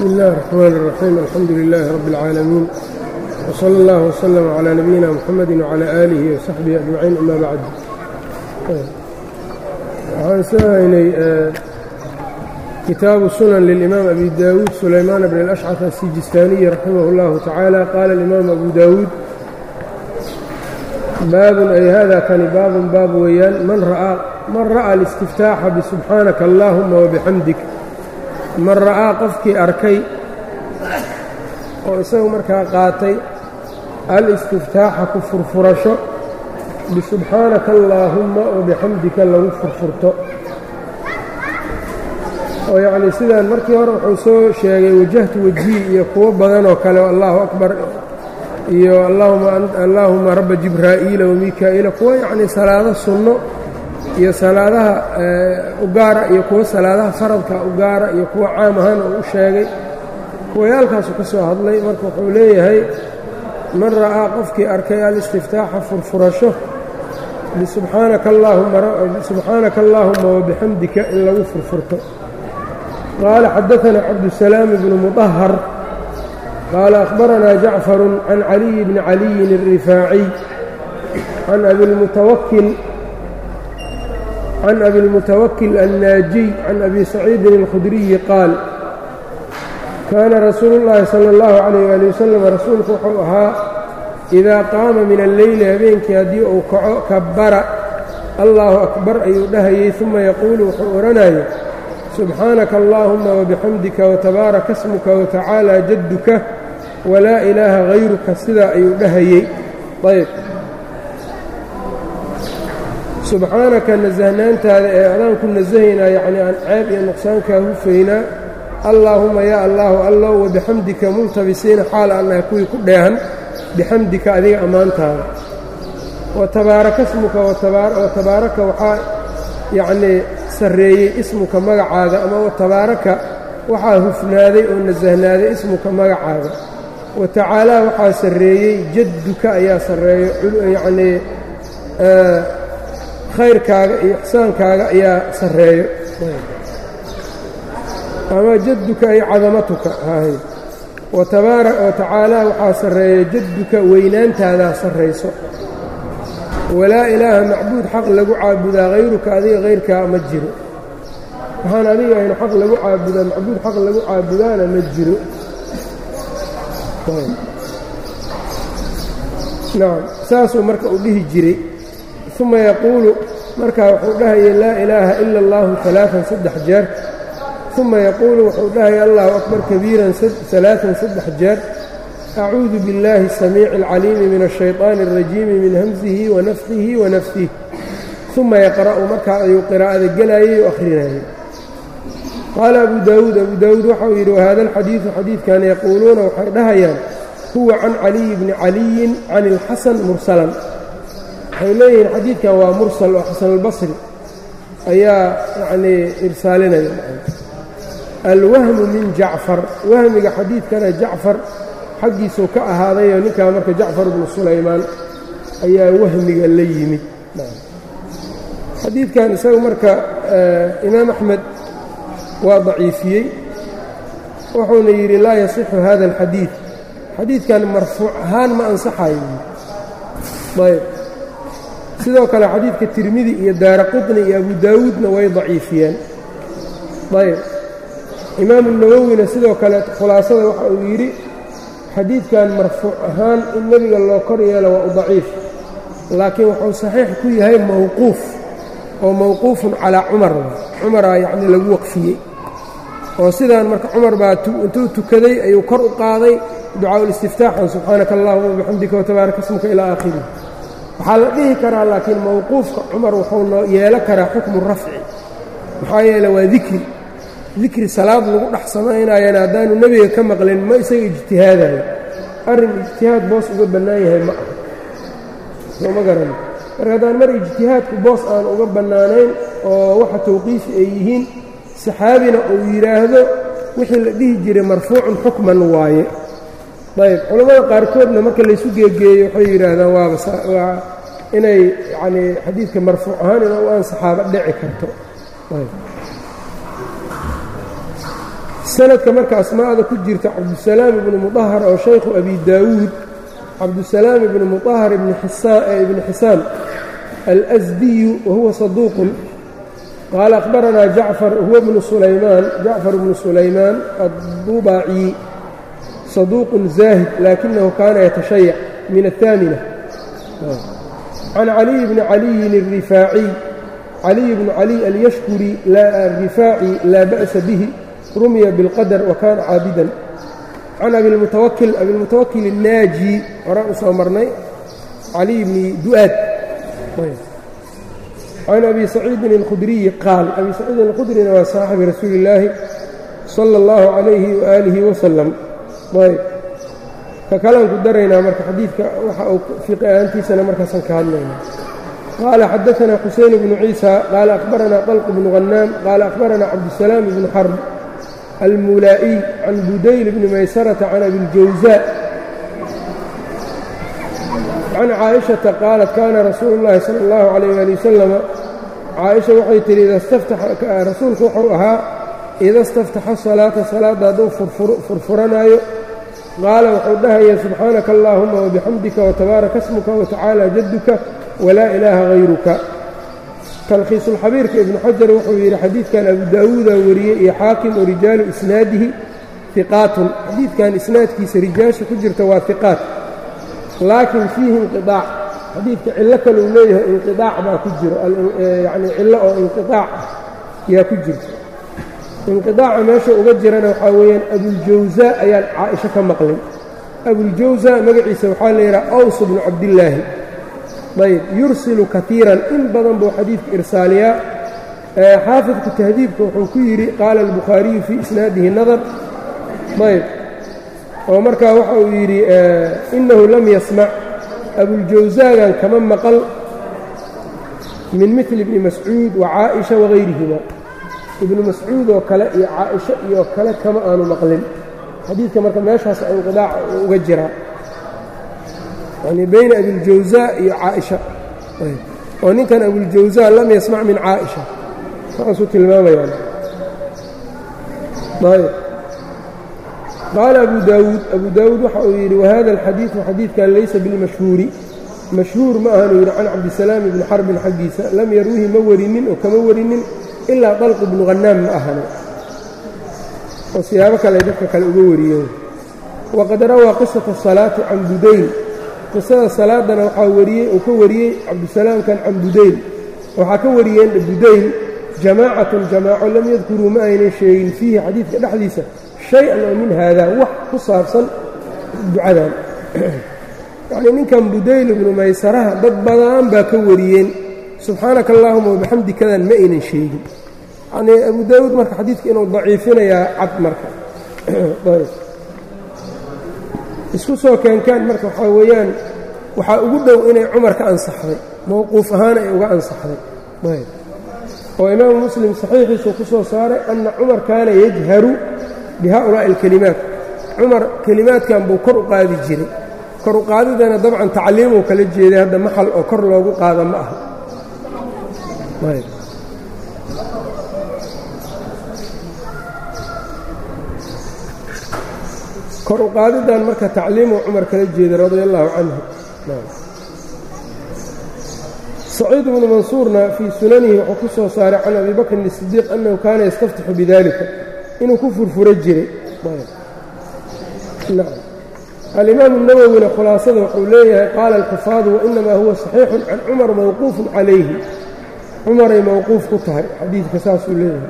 bsmi اllahi الرxman الرaxيim alxamdu lilaahi rabi اlcaalamiin wslى اllah wslm عlى nabiyina mxamedi wعlى aalihi وsaxbihi ajmaciin ama bacd waxaan soo haynay kitaabu sunan lilimaam abi dawuud sulaymaan bn اlأshcaf asijistaaniyi raximah اllahu tacaala qaala اlimaam abu dawuud baabun ay hada kani baabun baab weeyaan man ra'a اlistiftaaxa bisubxaanaka allahuma wabixamdik man ra'aa qofkii arkay oo isagu markaa qaatay al-istiftaaxa ku furfurasho bisubxaanaka allaahumma oo bixamdika lagu furfurto oo yacnii sidaan markii hore wuxuu soo sheegay wajahtu wajhii iyo kuwo badan oo kale allahu akbar iyo allaahuma rabba jibraa'iila wamikaa'iila kuwo yacnii salaado sunno iyo salaadaha u gaara iyo kuwo salaadaha faradka u gaara iyo kuwo caam ahaan uu u sheegay kuwayaalkaasu ka soo hadlay marka wuxuu leeyahay man ra'aa qofkii arkay alistiftaaxa furfurasho bisubxaanaka allaahuma wabixamdika in lagu furfurto qaala xadaanaa cabdusalaam bnu muطahar qaala akhbaranaa jacfaru can caliyi bni caliyin الrifaaciy can abilmutawakil can abi اlmutawakil annaajiy can abi saciidin اlkhudriyi qaal kaana rasuulu اllaahi salى اllahu calayh ali wasalam rasuulku wuxuu ahaa idaa qaama min alleyli habeenkii haddii uu kaco kabbara allahu akbar ayuu dhahayey uma yaquulu wuxuu odhanaya subxaanaka allaahuma wabixamdika watabaaraka smuka watacaala jadduka walaa ilaaha hayruka sidaa ayuu dhahayey ayb subxaanaka nasahnaantaada ee adaan ku nasahaynaa yacnii aan ceeb iyo nuqsaankaa hufaynaa allaahuma yaa allaahu allow wabixamdika multabisiina xaal aan nahay kuwii ku dheehan bixamdika adiga ammaantaada wa tabaaraka smuka watabaaraka waxaa yacnii sarreeyey ismuka magacaaga ama watabaaraka waxaa hufnaaday oo nasahnaaday ismuka magacaaga wa tacaalaa waxaa sarreeyey jadduka ayaa sarreeyo yacnii khayrkaaga iyo ixsaankaaga ayaa sarreeyo ama jadduka ay cadamatuka ahay wa tacaalaa waxaa sarreeya jadduka weynaantaadaa sarrayso walaa ilaaha macbuud xaq lagu caabudaa hayruka adiga hayrkaa ma jiro waxaan adiga ahayn xaq lagu caabudaa macbuud xaq lagu caabudaana ma jiro nacam saasuu marka uu dhihi jiray uma yaquulu markaa wuxuu dhahaya laa ilaaha ila اllahu alaaan saddex jeer uma yaquulu wuxuu dhahaya allahu akbar kabiiran alaaan saddex jeer acuudu biاllaahi الsamiici اlcaliimi min الshayطaani الrajiimi min hamsihi wanafkihi wanafsih uma yaqra'u markaa ayuu qiraa'ada gelayay o akhrinayay qaala abu daawuud abu daawuud waxauu yidhi wahada alxadiidu xadiidkan yaquuluuna waxay dhahayaan huwa can caliyi bni caliyin can اlxasan mursalan waxay leeyihiin xadiidkan waa mursal oo xasanulbasri ayaa yacnii irsaalinaya alwahmu min jacfar wahmiga xadiidkana jacfar xaggiisuu ka ahaadayoo ninkaa marka jacfar bnu sulaymaan ayaa wahmiga la yimid xadiidkan isagu marka imaam axmed waa daciifiyey wuxuuna yidhi laa yasixu hada alxadiid xadiidkan marfuuc ahaan ma ansaxayo ayb sidoo kale xadiidka tirmidi iyo daara qutni iyo abu daawuudna way daciifiyeen ayb imaamu nawowina sidoo kale khulaasada waxa uu yidhi xadiidkan marfuuc ahaan in nebiga loo kor yeelo waa u daciif laakiin wuxuu saxiix ku yahay mowquuf oo mowquufun calaa cumar cumaraa yacnii lagu waqfiyey oo sidaan marka cumar baa intuu tukaday ayuu kor u qaaday ducaa ulistiftaaxan subxaanaka allahuma wabixamdika watabaaraka smuka ilaa aakhirih waxaa la dhihi karaa laakiin mowquufka cumar wuxuu noo yeelo karaa xukmu rafci maxaa yeele waa dikri dikri salaad lagu dhex samaynayana haddaanu nebiga ka maqlin ma isaga ijtihaadayo arrin ijtihaad boos uga bannaan yahay ma aha soo ma garan marka haddaan mar ijtihaadku boos aan uga bannaanayn oo waxa tawqiifi ay yihiin saxaabina uu yidhaahdo wixii la dhihi jiray marfuucun xukman waaye ayb culammada qaarkoodna marka laysu geegeeyo waxay yidhaahdaan waaba waa inay yacnii xadiidka marfuuc ahaan ina u aan saxaabo dhici karto sanadka marka asmaa'da ku jirta cabdusalaam ibnu mudahar oo shaykhu abi daawuud cabdusalaam ibnu mudahar ibni xisaam alsdiyu wahuwa saduuqun qaala akhbaranaa jacfar huwa bnu sulaymaan jacfar bnu sulaymaan addubaaci saduuqun zaahid laakinahu kaana yatashayac min aلثaamina can caliy bni caliyin الrifaaciy caliy bnu caliy alyashkuri arifaaci laa ba'sa bihi rumiya biاlqadr wa kaana caabidan can abilmutawakil abilmutawakil الnaaji horaan u soo marnay caliy bni du'aad can abi saciidin اlkhudriyi qaal abi saciidin اlkhudrina waa saaxibi rasuuli اllaahi salى اllahu calayhi waaalihi wasalam ayb ka kalaan ku daraynaa marka xadiidka waxa uu fiqi ahaantiisana markaasaan ka hadlayna qaala xadaثna xuseyn bnu ciisa qaala akhbaranaa طalq bnu غanaam qaala akhbaranaa cabdusalaam bnu xarb almulaa'iy can budayl bni maysarata can abiاljawزaa can caaئiشhaةa qaalat kana rasuulu اllahi salى اllahu عalayh ali wasalama caaئisha waxay tihi rasuulku wuxuu ahaa ida اstaftaxa salaata salaadda hadduu furfuranaayo qaala wuxuu dhahaya subxaanaka allaahuma wabixamdika watabaaraka smuka watacaala jadduka walaa ilaaha hayruka talkhiisulxabiirka ibnu xajar wuxuu yidhi xadiidkan abu daawuuda wariyey iyo xaakim oo rijaalu isnaadihi hiqaatun xadiidkan isnaadkiisa rijaasha ku jirta waa hiqaat laakiin fiihi inqiaac xadiidka cillo kale uu leeyahay inqiaac baa ku jiro yacni cillo oo inqiaac yaa ku jirta inqiaaca meesha uga jirana waxaa weeyaan abuljawsa ayaan caaisho ka maqlin abuljawsa magaciisa waxaa la yidhaha aws bnu cabdillaahi ayb yursilu kaiiran in badan buu xadiidka irsaaliyaa xaafidku tahdiibka wuxuu ku yidhi qaala albukhaariyu fii isnaadihi nadar ayb oo markaa waxa uu yidhi inahu lam yasmac abuljawsaagan kama maqal min mili bni mascuud wa caaئisha waغayrihima ibnu mascuud oo kale iyo caaئisho iyo kale kama aanu maqlin xadiidka marka meeshaas inqidaac uga jiraa yani bayna abiاljawزaa iyo caaئisha oo ninkan abuljawزaa lam yasmac min caaئisha saasuu tilmaamayaan qaala abu daawuud abu daawuud waxa uu yidhi wahada alxadiidu xadiidkan laysa bilmashhuuri mashhuur ma ahanu yidhi can cabdisalaam ibni xarbin xaggiisa lam yarwihi ma warinin oo kama warinin ilaa dalq ibnu hannaam ma ahane oo siyaabo kale ay dadka kale uga wariyeen waqad rawaa qisata salaati can budayl qisada salaadana waxaa wariyey uu ka wariyey cabdisalaamkan can budayl waxaa ka wariyeen budayl jamaacatun jamaaco lam yadkuruu ma aynan sheegin fiihi xadiidka dhexdiisa shay-an oo min haadaa wax ku saabsan ducadan yacnii ninkan budayl ibnu maysaraha dad badan baa ka wariyeen subxaanaka allaahuma wabixamdikadan ma aynan sheegin yacnii abu daawuud marka xadiidka inuu daciifinayaa cad marka isku soo keenkaan marka waxaa weeyaan waxaa ugu dhow inay cumar ka ansaxday mowquuf ahaan ay uga ansaxday oo imaamu muslim saxiixiisuu ku soo saaray anna cumar kaana yajharu bihaa'ulaa'i alkelimaat cumar kelimaadkan buu kor u qaadi jiray kor u qaadidana dabcan tacliimuu kala jeeday hadda maxal oo kor loogu qaada ma aha kor u qaadidan marka tacliimuu cumar kala jeeday radia allaahu canhu saciid bnu mansuurna fii sunanihi wuxuu ku soo saaray can abi bakrin الsidiiq annahu kaana yastaftixu bidalika inuu ku furfuro jiray alimaamu الnawowina khulaasada wuxuu leeyahay qaala alxufaadu wainamaa huwa صaxiixu can cumar mawquufun calayhi cumaray mawquuf ku tahay xadiidka saasuu leeyahay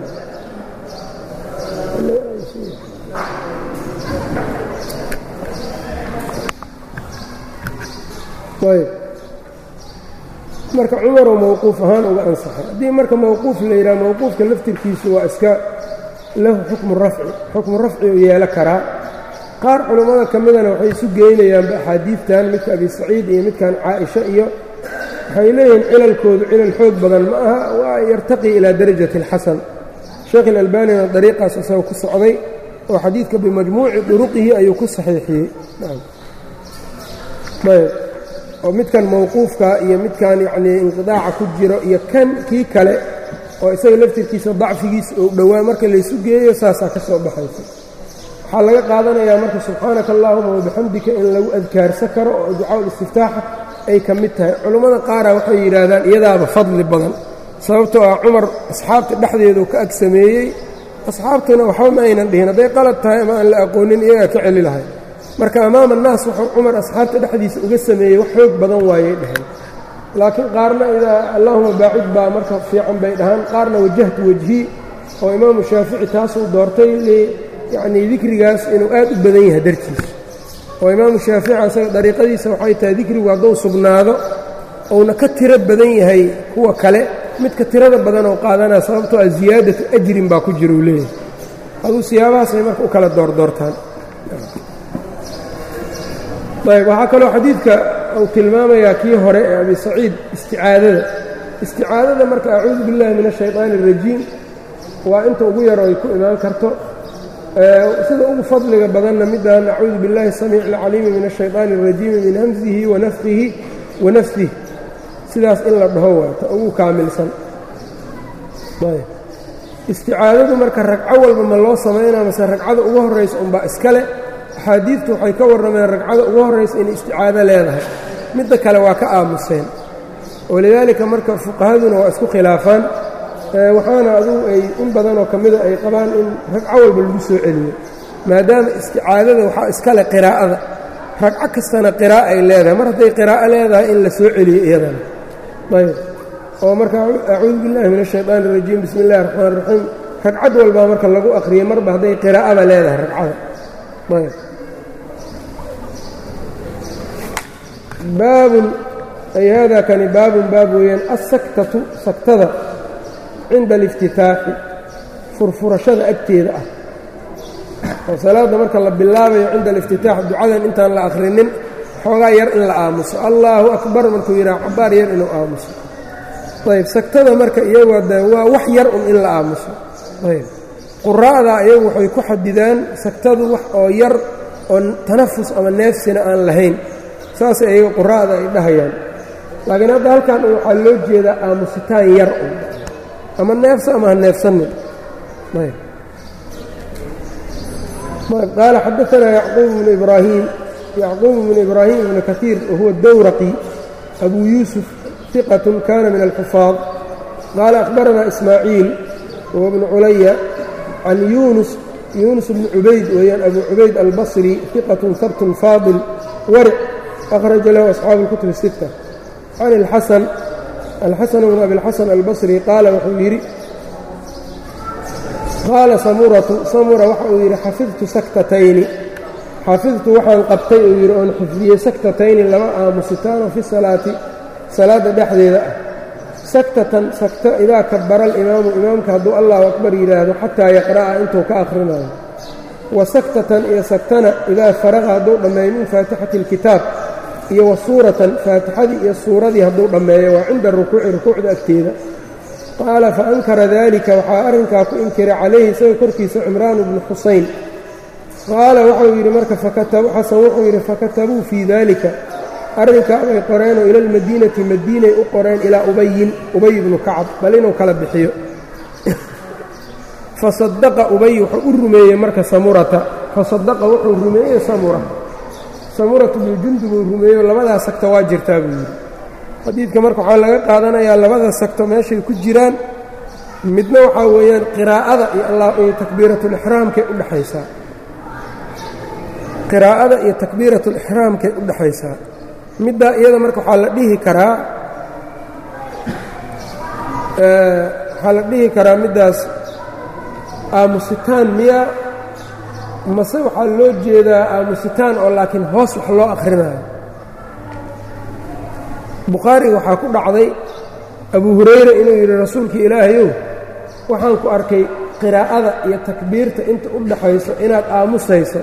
marka cumaroo mawquuf ahaan uga ansaxay haddii marka mawquuf la yidhaha mawquufka laftirkiisu waa iska lahu xukmu rafci xukmu rafci u yeelo karaa qaar culammada ka midana waxay isu geynayaanba axaadiidtan midka abi saciid iyo midkan caaisha iyo waxay leeyihiin cilalkoodu cilal xoog badan ma aha waa yartaqii ilaa darajati اlxasan sheekh ilalbanina dariiqaas isaga ku socday oo xadiidka bimajmuuci duruqihi ayuu ku saxiixiyey oo midkan mawquufka iyo midkan yacnii inqidaaca ku jiro iyo kan kii kale oo isaga laftirkiisa dacfigiisa ou dhowaa marka laysu geeyo saasaa ka soo baxaysa waxaa laga qaadanayaa marka subxaanaka allaahuma wabixamdika in lagu adkaarsan karo oo ducaa istiftaaxa ay ka mid tahay culammada qaara waxay yidhaahdaan iyadaaba fadli badan sababtoo ah cumar asxaabta dhexdeedu ka ag sameeyey asxaabtuna waxba ma aynan dhihin hadday qalad tahay ama aan la aqoonin iyagaa ka celi lahay marka amaama annaas wuxuu cumar asxaabta dhexdiisa uga sameeyey wax xoog badan waayay dheheen laakiin qaarna idaa allaahuma baacid baa marka fiican bay dhahaan qaarna wajahtu wejhii oo imaamu shaafici taasuu doortay yacnii dikrigaas inuu aad u badan yahay dartiisa oo imaamu shaafici asaga dariiqadiisa waxay tahay dikrigu hadduu sugnaado uuna ka tiro badan yahay kuwa kale midka tirada badan oo qaadanaa sababtoo ah ziyaadatu ajrin baa ku jira uu leeyahay aduu siyaabahaasay marka u kala doordoortaan ayb waxaa kaloo xadiidka uu tilmaamayaa kii hore ee abi saciid isticaadada isticaadada marka acuudu billahi min ashayطaani الrajiim waa inta ugu yaro ay ku imaan karto sida ugu fadliga badanna midaan acuudu biاllahi الsamiic اlcaliimi min الshayطaani الrajiimi min hamsihi wanafkihi wanafsih sidaas in la dhaho waata ugu kaamilsan isticaadadu marka ragco walba ma loo samaynaa mase ragcada ugu horraysa unbaa iskale axaadiidtu waxay ka warrameen ragcada ugu horraysa inay isticaado leedahay midda kale waa ka aamuseen walidaalika marka fuqahaduna waa isku khilaafaan waxaana adugu ay in badanoo ka mida ay qabaan in ragco walba lagu soo celiyo maadaama isticaadada waxaa iskale qiraa'ada ragco kastana qiraa'a ay leedahay mar hadday qiraa'o leedahay in la soo celiyo iyadana ayb oo marka acuudu billahi min ashayطaani الrajiim bismi اllahi الraxmaan الraxiim ragcad walbaa marka lagu aqriyay marba hadday qiraa'aba leedahay ragcada ayb baabun ay haadaa kani baabun baab weeyaan asaktatu saktada cinda aliftitaaxi furfurashada agteeda ah oo salaadda marka la bilaabayo cinda aliftitaax ducadan intaan la akhrinin xoogaa yar in la aamuso allaahu akbar markuu yidhaha cabaar yar inuu aamuso ayb sagtada marka iyagoo de waa wax yar un in la aamuso ayb quraa'da iyagu waxay ku xadidaan sagtadu wax oo yar oo tanafus ama neefsina aan lahayn saasay iyaga quraa'da ay dhahayaan laakiin hadda halkan waxaa loo jeedaa aamusitaan yar un ama neefsa ama ha neefsanin ayb qaala xadaanaa yacquub bnu ibraahim yacquub bnu ibraahim ibnu kaiir wahuwa dowraqi abuu yuusuf ثqة kana min الxفاaظ qaala أخbaranaa إsmaaعiil wهو بن culaya can yunus yunus bn cubayd weeyaan abu cubayd albصrي ثiqaة habt faadil waric أkhraja lahu أصxaabu الكتب الستة can الxasan alxasan bn abi الxasan albصrي qaala wuxuu yidhi qaala samuratu samura waxa uu yidhi xafidtu saktatayni xafidtu waxaan qabtay uu yidhi oon xifdiyey saktatayni laba aamusitaano fi salaati salaadda dhexdeeda ah saktatan sakto idaa kabara alimaamu imaamka hadduu allahu akbar yidhaahdo xataa yaqra'a intuu ka akhrinayo wa saktatan iyo saktana idaa faraqa hadduu dhammeeyo min faatixati alkitaab iyo wa suuratan faatixadii iyo suuradii hadduu dhammeeyo waa cinda rukuuci rukuucda agteeda qaala fa ankara daalika waxaa arrinkaa ku inkiray calayhi isaga korkiisa cimraanu bnu xusayn qaala wuxuu yidhi marka xasan wuxuu yidhi fakatabuu fii daalika arrinkaa bay qoreenoo ila almadiinati madiinay u qoreen ilaa ubayin ubay ibnu kacab bal inuu kala bixiyo fasadaqa ubay wuxuu u rumeeyey marka samurata fasadaqa wuxuu rumeeyey samura samuratu bnu jundub uu rumeeyo labadaa sagto waa jirtaa buu yidhi xadiidka marka waxaa laga qaadanayaa labada sagto meeshay ku jiraan midna waxaa weeyaan qiraa'ada iyo takbiiratulixraamkay u dhexaysaa qiraa'ada iyo takbiiratulixraamkay u dhexaysaa middaa iyada marka waxaa la dhihi karaa waxaa la dhihi karaa middaas aamusitaan miya mase waxaa loo jeedaa aamusitaan oo laakiin hoos wax loo akhrinayo bukhaariga waxaa ku dhacday abu hurayra inuu yidhi rasuulkii ilaahayow waxaan ku arkay qiraa'ada iyo takbiirta inta u dhaxayso inaad aamusayso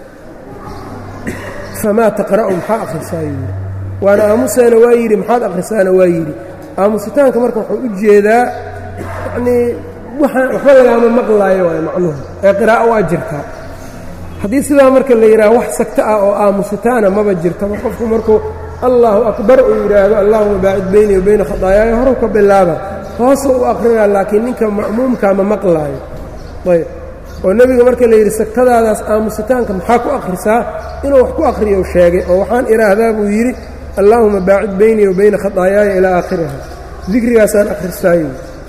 famaa taqra'u maxaa akhrisaa yidhi waana aamusaana waa yidhi maxaad akhrisaana waa yidhi aamusitaanka marka wuxuu u jeedaa yacnii waxaan waxba lagaama maqlaayo waayo macnuhu ee qiraa'o waa jirtaa haddii sidaa marka la yidhaha wax sagto ah oo aamusitaana maba jirtaba qofku markuu allaahu akbar uu yidhaahdo allaahuma baacid beynii wa beyna khadaayaayo horu ka bilaaba hoosuu u aqrinaa laakiin ninka ma'muumkaa ma maqlaayo ayb oo nebiga marka la yidhi sagtadaadaas aamusitaanka maxaa ku akhrisaa inuu wax ku akhriyo sheegay oo waxaan idhaahdaa buu yidhi allaahuma baacid beynii wa bayna khataayaaya ilaa aakhiriha dikrigaasaan akhristaayo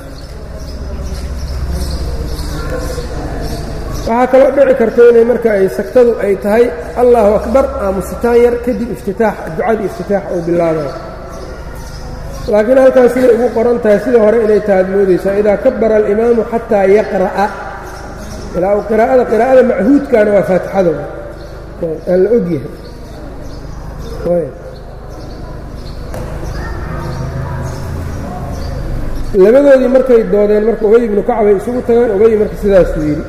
waxaa kaloo dhici karta inay marka ay sagtadu ay tahay allahu akbar aamusitaan yar kadib iftitaax ducadii iftitaax uu bilaabayo laakiin halkaas siday ugu qoran tahay sida hore inay tahaad moodaysaa idaa kabara alimaamu xataa yaqra'a ilaa uu qiraa'ada qiraa'ada machuudkaana waa faatixada aan la og yahay labadoodii markay doodeen marka ubay ibnu kacbay isugu tagaan ubay marka sidaasuu yidhi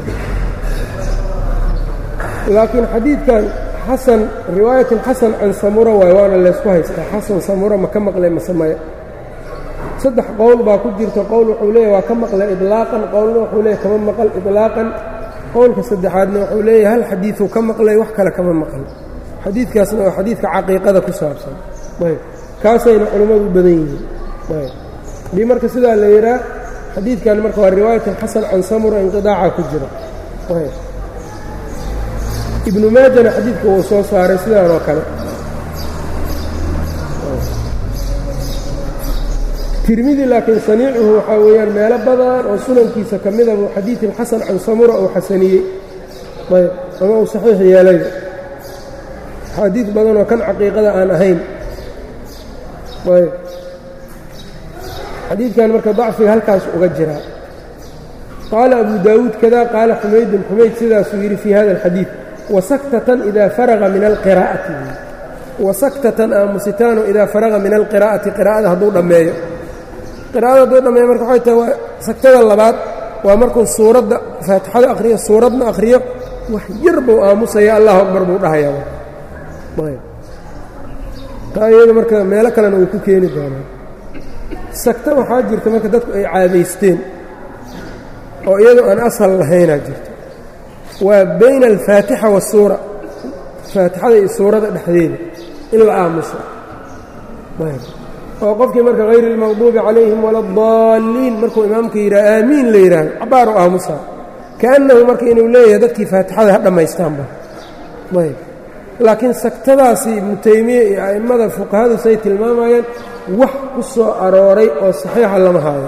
laakiin xadiidkan xasan riwaayatun xasan can samura waay waana laysku haystaa xasan samura ma ka maqlay masamaya saddex qowl baa ku jirta qowl wuxuu leeyahy waa ka maqlay idlaaqan qowlna wuxuu leeyahy kama maqal idlaaqan qowlka saddexaadna wuxuu leeyahay hal xadiiduu ka maqlay wax kale kama maqal xadiidkaasna waa xadiidka caqiiqada ku saabsan ayb kaasayna culummadu badan yihiin ayb haddii marka sidaa la yidhaah xadiidkan marka waa riwaayatan xasan can samura inqidaaca ku jira ayb ibnu maajana xadiidka wuu soo saaray sidaan oo kale tirmidi laakiin saniicuhu waxaa weeyaan meelo badan oo sunankiisa ka mida buu xadiidin xasan can samura uu xasaniyey ayb ama uu saxiix yeelay axaadiid badan oo kan caqiiqada aan ahayn ayb xadiidkan marka dacfiga halkaas uga jiraa qaala abu daawuud kada qaala xumaydun xumayd sidaasuu yidhi fii hada alxadiid wasaktatan idaa faraga min alqiraa'ati wasaktatan aamusitaanu idaa faraga min alqiraa'ati qiraa'ada hadduu dhammeeyo qiraa'ada hadduu dhammeeyo marka waxay tahay waa sagtada labaad waa markuu suuradda faatixada akhriyo suuradna akhriyo wax yar buu aamusaya allahu akbar buu dhahayaa taa iyada marka meelo kalena uu ku keeni doonaa sagta waxaa jirta marka dadku ay caadaysteen oo iyadoo aan asal lahaynaa jirto waa bayna alfaatixa waasuura faatixada iyo suurada dhexdeeda in la aamuso oo qofkii marka hayri اlmaqduubi calayhim wala اdaalliin markuu imaamka yidhaha aamiin la yidhaahdo cabaaru aamusaa kaannahu marka inuu leeyahay dadkii faatixada ha dhammaystaanba ayb laakiin sagtadaasi ibnu taymiya iyo a'immada fuqahadu say tilmaamayaan wax ku soo arooray oo saxiixa lama haayo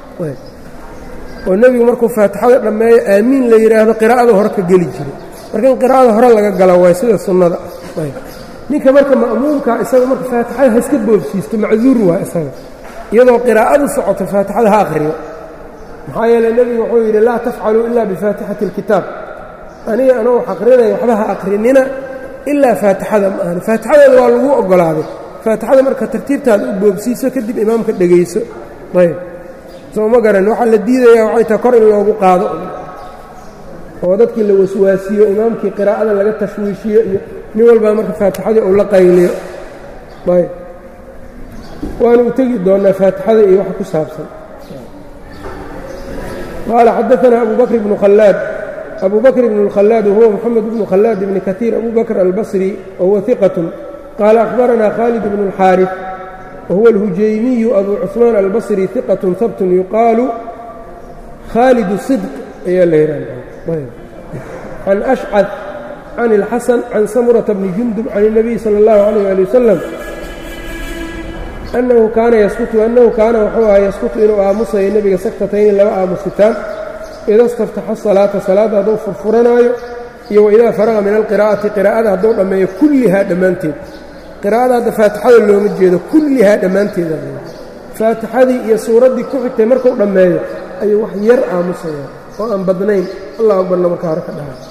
oo nebigu markuu faatixada dhammeeyo aamiin la yidhaahdo qiraa'ada hore ka geli jiray marka in qiraa'ada hore laga gala waay sida sunnada ah ninka marka ma'muumka isaga marka faatixada ha iska boobsiisto macduur waa isaga iyadoo qiraa'adu socoto faatixada ha akhriyo maxaa yeeley nebigu wuxuu yidhi laa tafcaluu ila bifaatixati اlkitaab aniga anuu wax aqrinaya waxba ha aqrinina ilaa faatixada ma ahani faatixadeeda waa lagu oggolaaday faatixada marka tartiibtaada u boobsiiso kadib imaamka dhegayso ayb soo ma garan waxaa la diidayaa waxay tahay kor in loogu qaado oo dadkii la waswaasiyo imaamkii qiraa'ada laga tashwiishiyo iyo nin walbaa marka faatixadii uu la qayliyo ayb waanu u tegi doonnaa faatixada iyo waxa ku saabsan qaala xadaanaa abu bakr bnu khallaad abu bakr bn اlkhalaad wahuwa moxamed bnu khalaad bni kaiir abu bakr albasri wahuwa iqat qaala akhbaranaa khaalid bnu اlxaariث wahuwa اlhujaymiyu abu cuثmaan albasri iqat habtun yuqaalu khaalid صidq ayaa la yidhahda can ashcad can اlxasan can samurata bni jundub can الnabiy salى اllahu عalيh ali wasalam annahu kaana yaskutu annahu kaana wuxuu ahaa yaskutu inuu aamusayo nebiga saktatayni laba aamusitaan ida staftaxa salaata salaadda hadduu furfuranaayo iyo waidaa faraqa min alqiraa'ati qiraa'ada hadduu dhammeeyo kullihaa dhammaanteed qiraa'ada hadda faatixada looma jeedo kullihaa dhammaanteeda faatixadii iyo suuraddii ku xigtay markuu dhammeeyo ayuu wax yar aamusayaan oo aan badnayn allah akbarna markaa hore ka dhaha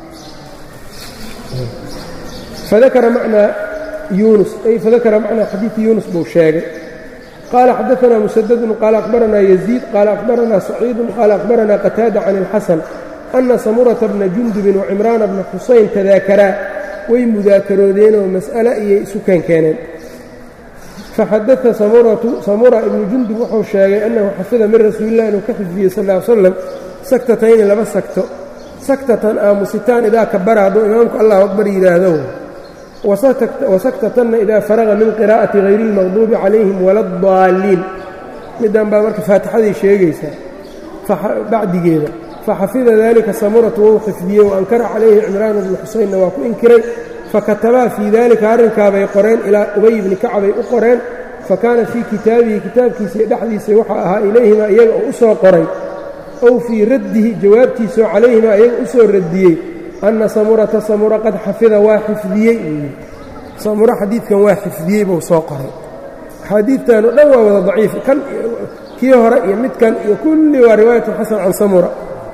fadakara macnaa yuunus ay fadakara macnaa xadiidi yuunus buu sheegay qال xdثna مسدد qال أخبرna يزيد qال أخبرna سعيid qال أخبرna qتاaدة عن الxسن أنa سمرة بنa جuندب وعمران بنa xusayn تadاakaraa way mudaakaroodeen oo masألة iyay isu keenkeeneen faxadaثa samura ibnu jundub wuxuu sheegay أنhu xafida min rasuuli الlah inuu ka xifdiyey sal اه sلم saktatayni laba sakto saktatan aamusitaan idaa kabara hadduu imaamku allah أكbar yidhaahdo wasaktatanna idaa faraqa min qiraa'ati hayri اlmaqduubi calayhim wala اdaalliin middan baa marka faatixaday sheegaysaa bacdigeeda faxafida dalika samuratu wou xifdiyey wa ankara calayhi cimraan bnu xuseynna waa ku inkiray fakatabaa fii dalika arrinkaabay qoreen ilaa ubay bni kacbay u qoreen fakaana fii kitaabihi kitaabkiisii dhexdiisa waxaa ahaa ilayhima iyaga oo u soo qoray ow fii raddihi jawaabtiisoo calayhima iyaga u soo radiyey anna samurata samura qad xafida waa xifdiyey samura xadiidkan waa xifdiyey buu soo qoray axaadiidtan o dhan waa wada daciif kan kii hore iyo midkan iyo kulli waa riwaayatu xasan can samura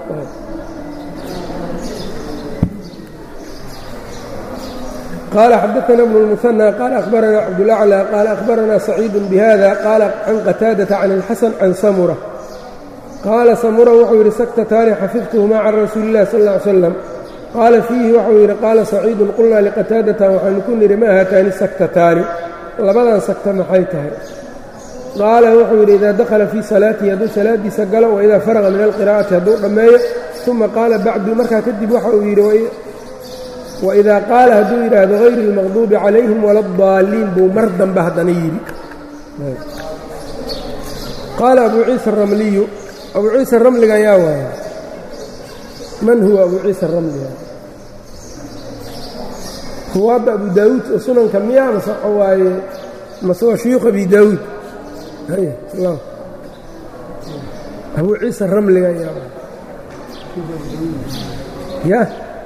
قال xdثna بن المثنى qال أخبرnا cبدالأعلى qال أخبرnا سعيid بhذا qال عن qتاadة عن الxسن عن سمرة qاala سمرة wuxuu yidhi سكتتاni xفظتهma عن رasuuل الlah صلى اه عليه وسلم qاala فيihi waxuu yidhi qاala سacيid qulnaa لqتاadةa waxaanu ku nidhi ma haataani سكتتاani labadan sagta maxay tahay qaala wuxuu yidhi إida dakla fii salaaتihi hadduu salaadiisa galo وإida farغa min القراءaةi hadduu dhammeeyo ثuma qaala bacdu markaa kadib waxa uu yidhi waidaa qaala hadduu yidhaahdo hayri اlmaqduubi calayhim wala اdaaliin buu mar dambe haddana yidhi qaala abu ciisa aramliyu abu ciisa ramliga ayaa waaya man huwa abu ciisa aramliga huwaadda abu daawuud oo sunanka miya mase waxa waaye mase waa shuyuukh abi daawuud abu ciisa ramliga ayaa waaya ya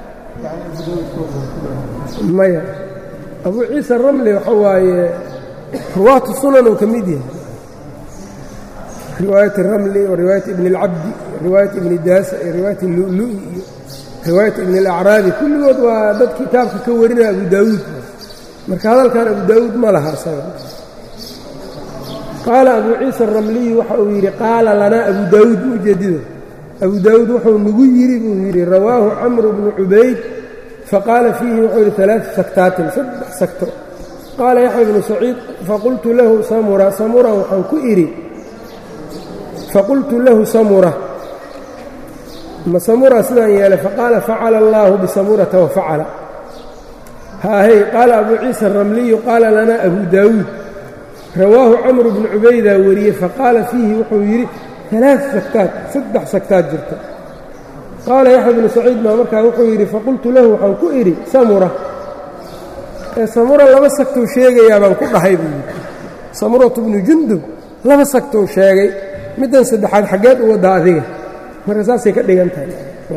maya abu ciisa ramli waxa waaye ruwaatu sunan uu ka mid yahay riwaayat ramli wa riwaayat ibn اlcabdi riwaayat ibni daasa iyo riwaayat lulu'i iyo riwaayat ibn اlacraabi kulligood waa dad kitaabka ka warinaya abu daawuud marka hadalkan abu daawuud ma laha isaga qaala abu ciisa aramliyu waxa uu yidhi qaala lanaa abu daawuud ujeedida abu daawuud wuxuu nagu yidhi buu yidhi rawaahu camru bnu cubayd faqaala fiihi wuxuu yidhi alaaa saktaatin saddex sagto qaala yaxya bnu saciid faqultu lahu samura samura waxaan ku idhi faqultu lahu samura ma samura sidaan yeelay faqaala facala allaahu bisamurata wafacala haahey qaala abu ciisa aramliyu qaala lanaa abu daawuud rawaahu camru bnu cubaydaa wariyey faqaala fiihi wuxuu yidhi alaa sagtaad saddex sagtaad jirta qaala yaxya bnu saciid baa markaa wuxuu yidhi faqultu lahu waxaan ku idhi samura ee samura laba sagtou sheegayaa baan ku dhahay buu yidhi samuratu bnu jundub laba sagtou sheegay middan saddexaad xaggeed u waddaa adiga marka saasay ka dhigan tahay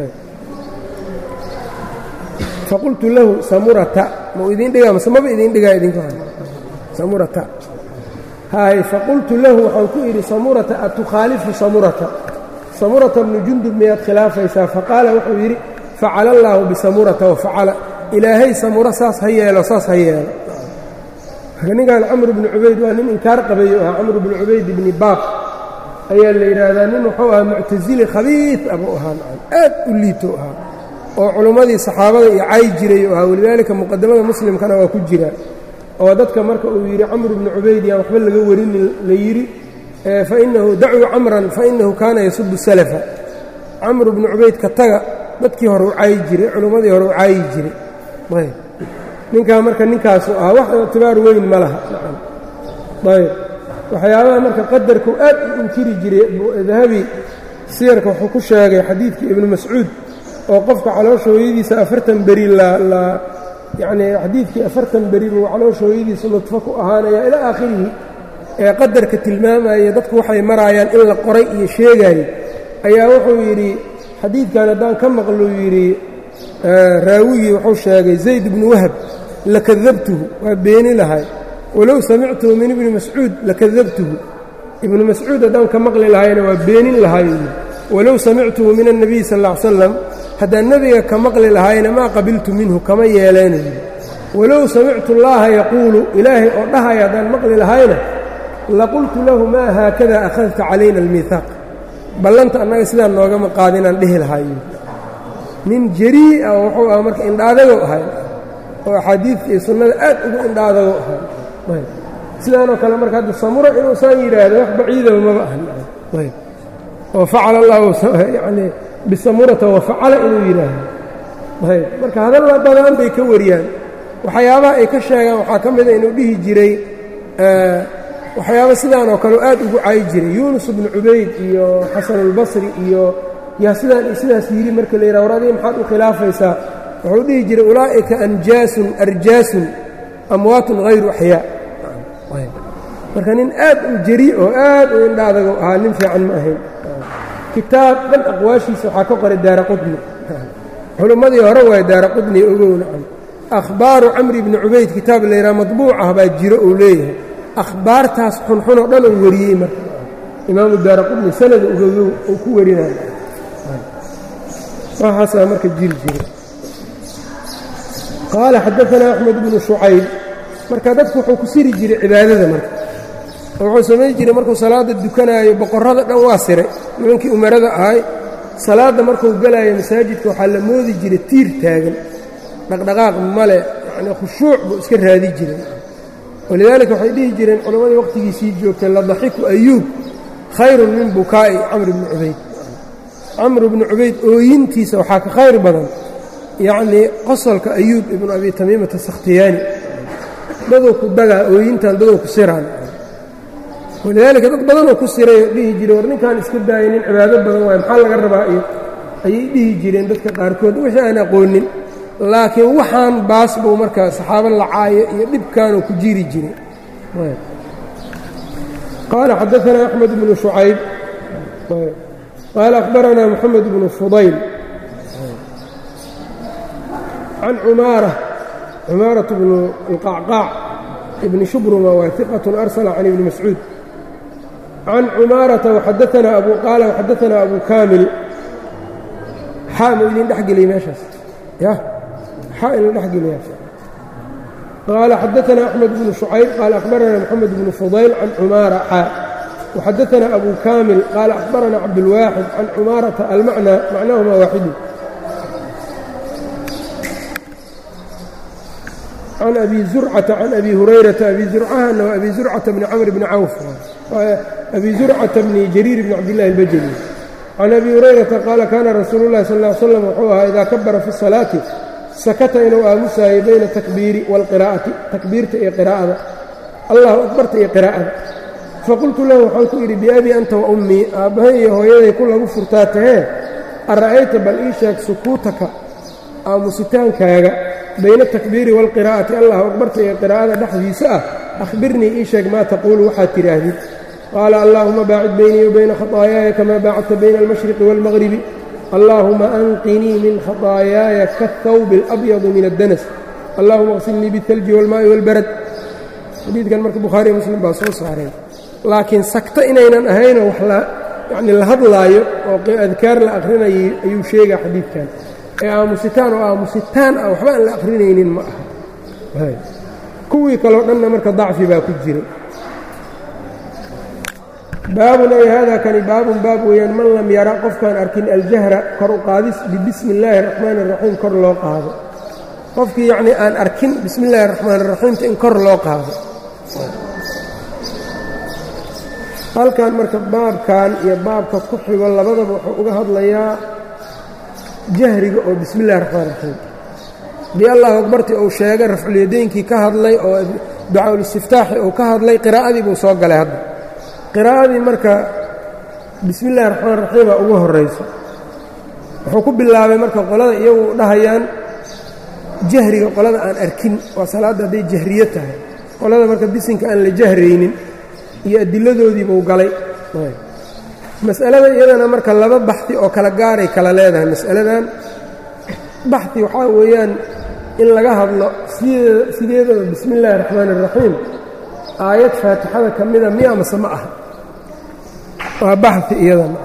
faqultu lahu samurata mau idiin dhigaa mase maba idiin dhigaa idinku samurata haay faqultu lahu waxaan ku idhi samurata atukhaalifu samurata samurata bnu jundub miyaad khilaafaysaa faqaala wuxuu yidhi facala allaahu bisamurata wafacala ilaahay samura saas ha yeelo saas ha yeelo marka ninkan camr bnu cubayd waa nin inkaar qabayo ahaa camr bnu cubayd ibni baaq ayaa la yidhaahdaa nin wuxuu ahaa muctasili khabiid abuu ahaa aad u liito ahaa oo culummadii saxaabada iyo cay jiray ahaa walidaalika muqadamada muslimkana waa ku jira oo dadka marka uu yidhi camr bnu cubayd yaan waxba laga warinin la yidhi fainahu dacuu camran fainahu kaana yasubu salafa camr bnu cubayd ka taga dadkii hore u caayi jiray culummadii hore u caayi jiray ayb ninkaa marka ninkaasu ahaa wax ictibaar weyn ma laha ayb waxyaabaha marka qadarku aad u inkiri jiray dahabi siyarka wuxuu ku sheegay xadiidkii ibnu mascuud oo qofka caloosha hooyadiisa afartan beri la yacnii xadiidkii afartan beri buu caloosha hooyadiisa nudfo ku ahaanaya ilaa aakhirihi ee qadarka tilmaamaya dadku waxay maraayaan in la qoray iyo sheegaayo ayaa wuxuu yidhi xadiidkan haddaan ka maqluu yidhi raawigii wuxuu sheegay zayd ibnu wahab lakadabtuhu waa beeni lahay walow samictuhu min ibni mascuud lakadabtuhu ibnu mascuud haddaan ka maqli lahayna waa beenin lahay walow samictuhu min الnabiy sal ا ly slam haddaan nebiga ka maqli lahayna maa qabiltu minhu kama yeeleynayo walow samictu اllaha yaquulu ilaahay oo dhahaya haddaan maqli lahayna laqultu lahu maa haakada akhadta calayna almiihaaq ballanta annaga sidaan noogama qaadinaan dhihi lahayo nin jarii'a wuxuu aha marka indhaadago ahay oo axaadiidta iyo sunnada aad ugu indhaadago ahay sidaanoo kale marka hadda samura inuu saan yidhaahdo wax baciidaba maba ahan oo facala allahu yanii bisamurata wafacala inuu yidhaahdo ayb marka hadalla badan bay ka wariyaan waxyaabaha ay ka sheegaan waxaa ka mida inuu dhihi jiray waxyaaba sidaan oo kale aad ugu caayi jiray yuunus bnu cubayd iyo xasanulbasri iyo yaa sidaan iyo sidaas yidhi marka la yidhaha war adiga maxaad u khilaafaysaa wuxuu dhihi jiray ulaa'ika anjaasun arjaasun amwaatun hayru axyaa marka nin aad u jari oo aad u indha adago ahaa nin fiican ma ahayn kitaab dhan aqwaashiisa waxaa ka qoray daara qudni culimmadii hore waay daara qudni ogowna akhbaaru camri bni cubayd kitaab la yidhaha madbuuc ah baa jiro uu leeyahay akhbaartaas xunxunoo dhan uu wariyey marka imaamu daara qudni sanada ugogow uu ku warinayo waxaasaa marka jiri jiray qaala xadaanaa axmed bnu shucayb marka dadku wuxuu ku siri jiray cibaadada marka oo wuxuu samayn jiray markuu salaadda dukanaayo boqorrada dhan waa siray nimankii umarada ahay salaadda markuu galaayo masaajidka waxaa la moodi jiray tiir taagan dhaqdhaqaaq male yacnii khushuuc buu iska raadi jiray walidaalika waxay dhihi jireen culammadii wakhtigiisii joogtay ladaxiku ayuub khayrun min bukaa'i camr bni cubayd camr bni cubayd ooyintiisa waxaa ka khayr badan yacnii qosolka ayuub ibnu abi tamiimata sakhtiyaani daduu ku dagaa ooyintan daduu ku siraan walidaalika dad badanoo ku sirayoo dhihi jiray war ninkaan iska daaya nin cibaado badan waayo maxaa laga rabaa iyo ayay dhihi jireen dadka qaarkood wixii aan aqoonin laakiin waxaan baas buu markaa saxaabo lacaayo iyo dhibkaanuu ku jiri jiray qaala xadaanaa axmed bnu shucayb qaala akhbaranaa moxamed bnu fudayl can cumaara cumaaraة bnu اlqacqaac ibni shubruma waa iqaة arsla can ibni mascuud can cumaarata waxadaanaa abu qaala waxadaanaa abu kaamil xaa mu idin dhex geliyey meeshaas ya xaa idin dhex geliya qaala xadaanaa axmed bnu shucayb qaala akhbaranaa moxamed bnu fudayl can cumaara xaa waxadaanaa abu kaamil qaala akhbaranaa cabdulwaaxid can cumaarata almacnaa macnahuma waaxidu can abi zurcata can abi hurayrata abi zurcahana waa abi zurcata bni camr bni cawf abi zurcata bni jariir bni cabdillahi albajali can abi hurayrata qaala kaana rasuulu llahi sal ly slam wuxuu ahaa idaa kabara fi salaati sakata inuu aamusaayay bayna takbiiri waalqiraa'ati takbiirta iyo qiraa'ada allahu akbarta iyo qiraa'ada faqultu lahu waxaan ku idhi biabii anta wa ummii aabbahay iyo hooyaday ku lagu furtaa tahee ara'ayta bal ii sheeg sukuutaka aamusitaankaaga bayna atakbiiri waalqiraa'ati allahu akbarta iyo qiraa'ada dhexdiisa ah akhbirnii ii sheeg maa taquulu waxaad tidhaahdid qaala allaahuma baacid baynii wa bayna khataayaaya kamaa baacadta bayna almashriqi waalmaqribi allaahuma anqinii min khataayaaya kaاthawbi alabyadi min addanas allahuma qsilnii biاltalji wاlmaa'i wاlbarad xadiidkan marka bukhaariy muslim baa soo saareen laakiin sagto inaynan ahaynoo wax yani la hadlaayo oo adkaar la akhrinayay ayuu sheegaa xadiidkan ee aamusitaan oo aamusitaan ah waxba aan la akhrinaynin ma aha kuwii kaleo dhanna marka dacfi baa ku jiray baabun ay haadaa kani baabun baab weeyaan man lam yara qofkaan arkin aljahra kor u qaadis bibismi illaahi araxmaani araxiim kor loo qaado qofkii yacnii aan arkin bismi illahi araxmaan araxiimta in kor loo qaado halkan marka baabkan iyo baabka ku xigo labadaba wuxuu uga hadlayaa jahriga oo bismi illahi raxmaan raxiim dii allahu akbartii uu sheegay rafculyadeynkii ka hadlay oo ducaaul-istiftaaxi uu ka hadlay qiraa'adii buu soo galay hadda qiraa'adii marka bismi illahi raxmaan raxiima ugu horrayso wuxuu ku bilaabay marka qolada iyagu dhahayaan jahriga qolada aan arkin waa salaadda hadday jahriyo tahay qolada marka bisinka aan la jahraynin iyo adiladoodii buu galay mas'alada iyadana marka laba baxdi oo kala gaaray kala leedahay mas'aladan baxdi waxaa weeyaan in laga hadlo sideedaba bismi illaahi raxmaan iraxiim aayad faatixada ka mida miya mase ma aha waa baxdi iyadana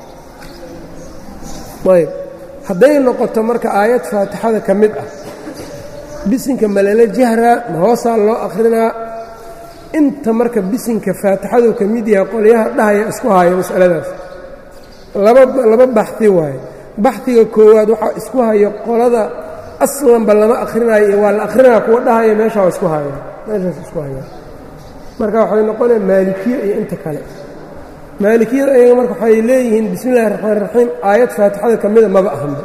ayb hadday noqoto marka aayad faatixada ka mid ah bisinka malala jahraa ma hoosaa loo akhrinaa inta marka bisinka faatixadu ka mid yahay qolyaha dhahaya isku haya masaladaas laba baxdi waaye baxdiga koowaad waxaa isku hayo qolada aslanba lama akhrinayo iyo waa la akhrinaya kuwa dhahaya meesha waa isku haya meeshaas isku haya marka waxay noqonaya maalikiye iyo inta kale maalikiyada ayaga marka waxay leeyihiin bismi illahi raxmaan raxiim aayad faatixada ka mida maba ahanba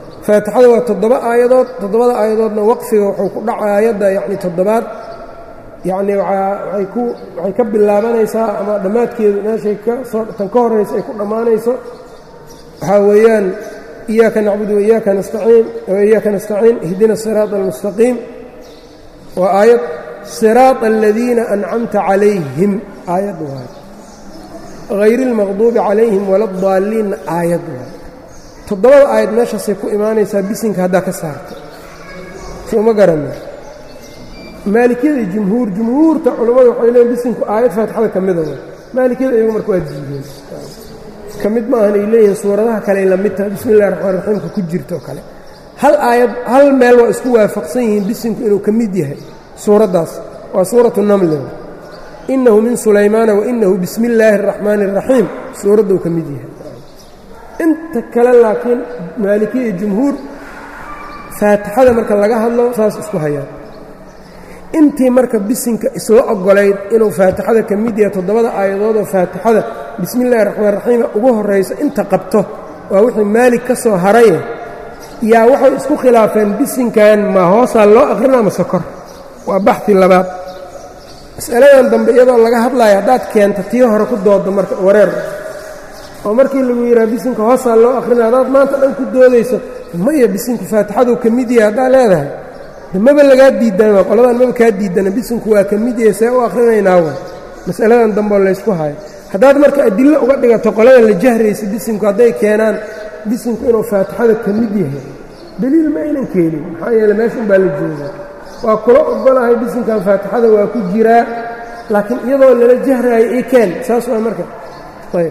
faatixada waa toddoba aayadood toddobada aayadoodna waqfiga wuxuu ku dhaca aayadda yacni toddobaad yacnii waay ku waxay ka bilaabanaysaa ama dhammaadkeedu meeshay kasoo tan ka horraysa ay ku dhammaanayso waxaa weeyaan iyaaka nacbudu waiyaaka nastaciin waiyaaka nastaciin ihdina siraata almustaqiim waa aayad siraata aladiina ancamta calayhim aayad waay hayri اlmaqduubi calayhim wala daaliinna aayad waay toddobada aayad meeshaasay ku imaanaysaa bisinka haddaa ka saarta soo ma garana maalikiyada jumhuur jumhuurta culammadu waxay leeyiin bisinku aayad faatixada ka mida way maalikiyada iyagu marka waa diideen ka mid ma ahan ay leeyihiin suuradaha kale ay la mid tahay bismi illahi raxmaan raxiimka ku jirtoo kale hal aayad hal meel waa isku waafaqsan yihiin bisinku inuu ka mid yahay suuraddaas waa suuratu namle innahu min sulaymaana wainahu bismi illaahi araxmaani araxiim suuradduu ka mid yahay inta kale laakiin maalikiya iyo jumhuur faatixada marka laga hadlo saas isku hayaan intii marka bisinka isla oggolayd inuu faatixada ka mid yahay toddobada aayadoodoo faatixada bismi illahi raxmaan raxiima ugu horrayso inta qabto waa wixii maalig ka soo haraye yaa waxay isku khilaafeen bisinkan ma hoosaa loo akhrina ma sokor waa baxi labaad mas'aladan dambe iyadoo laga hadlayo haddaad keenta tii hore ku doodo marka wareer oo markii lagu yidhaha bisinka hoosaa loo akhrina haddaad maanta dhan ku doodayso maya bisinku faatixaduu ka mid yahay haddaad leedahay maba lagaa diidana qoladan maba kaa diidana bisinku waa ka mid yahay see u akhrinaynaa wa mas'aladan dambeoo laysku hayo haddaad marka adillo uga dhigato qoladan la jahraysa bisinku hadday keenaan bisinku inuu faatixada ka mid yahay deliil ma aynan keenin maxaa yeele meesha unbaa la joogaa waa kula ogolahay bisinkan faatixada waa ku jiraa laakiin iyadoo lala jahraayo ii keen saas waa marka ayb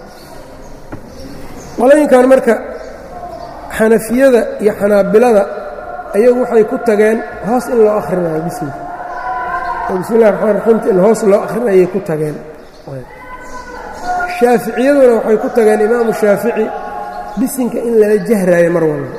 qolooyinkan marka xanafiyada iyo xanaabilada ayagu waxay ku tageen hoos in loo akhrinayo bisinka oo bismi illahi raxmaan raxiimta in hoos loo akrinayay ku tageen shaaficiyaduna waxay ku tageen imaamu shaafici bisinka in lala jahraayo mar walba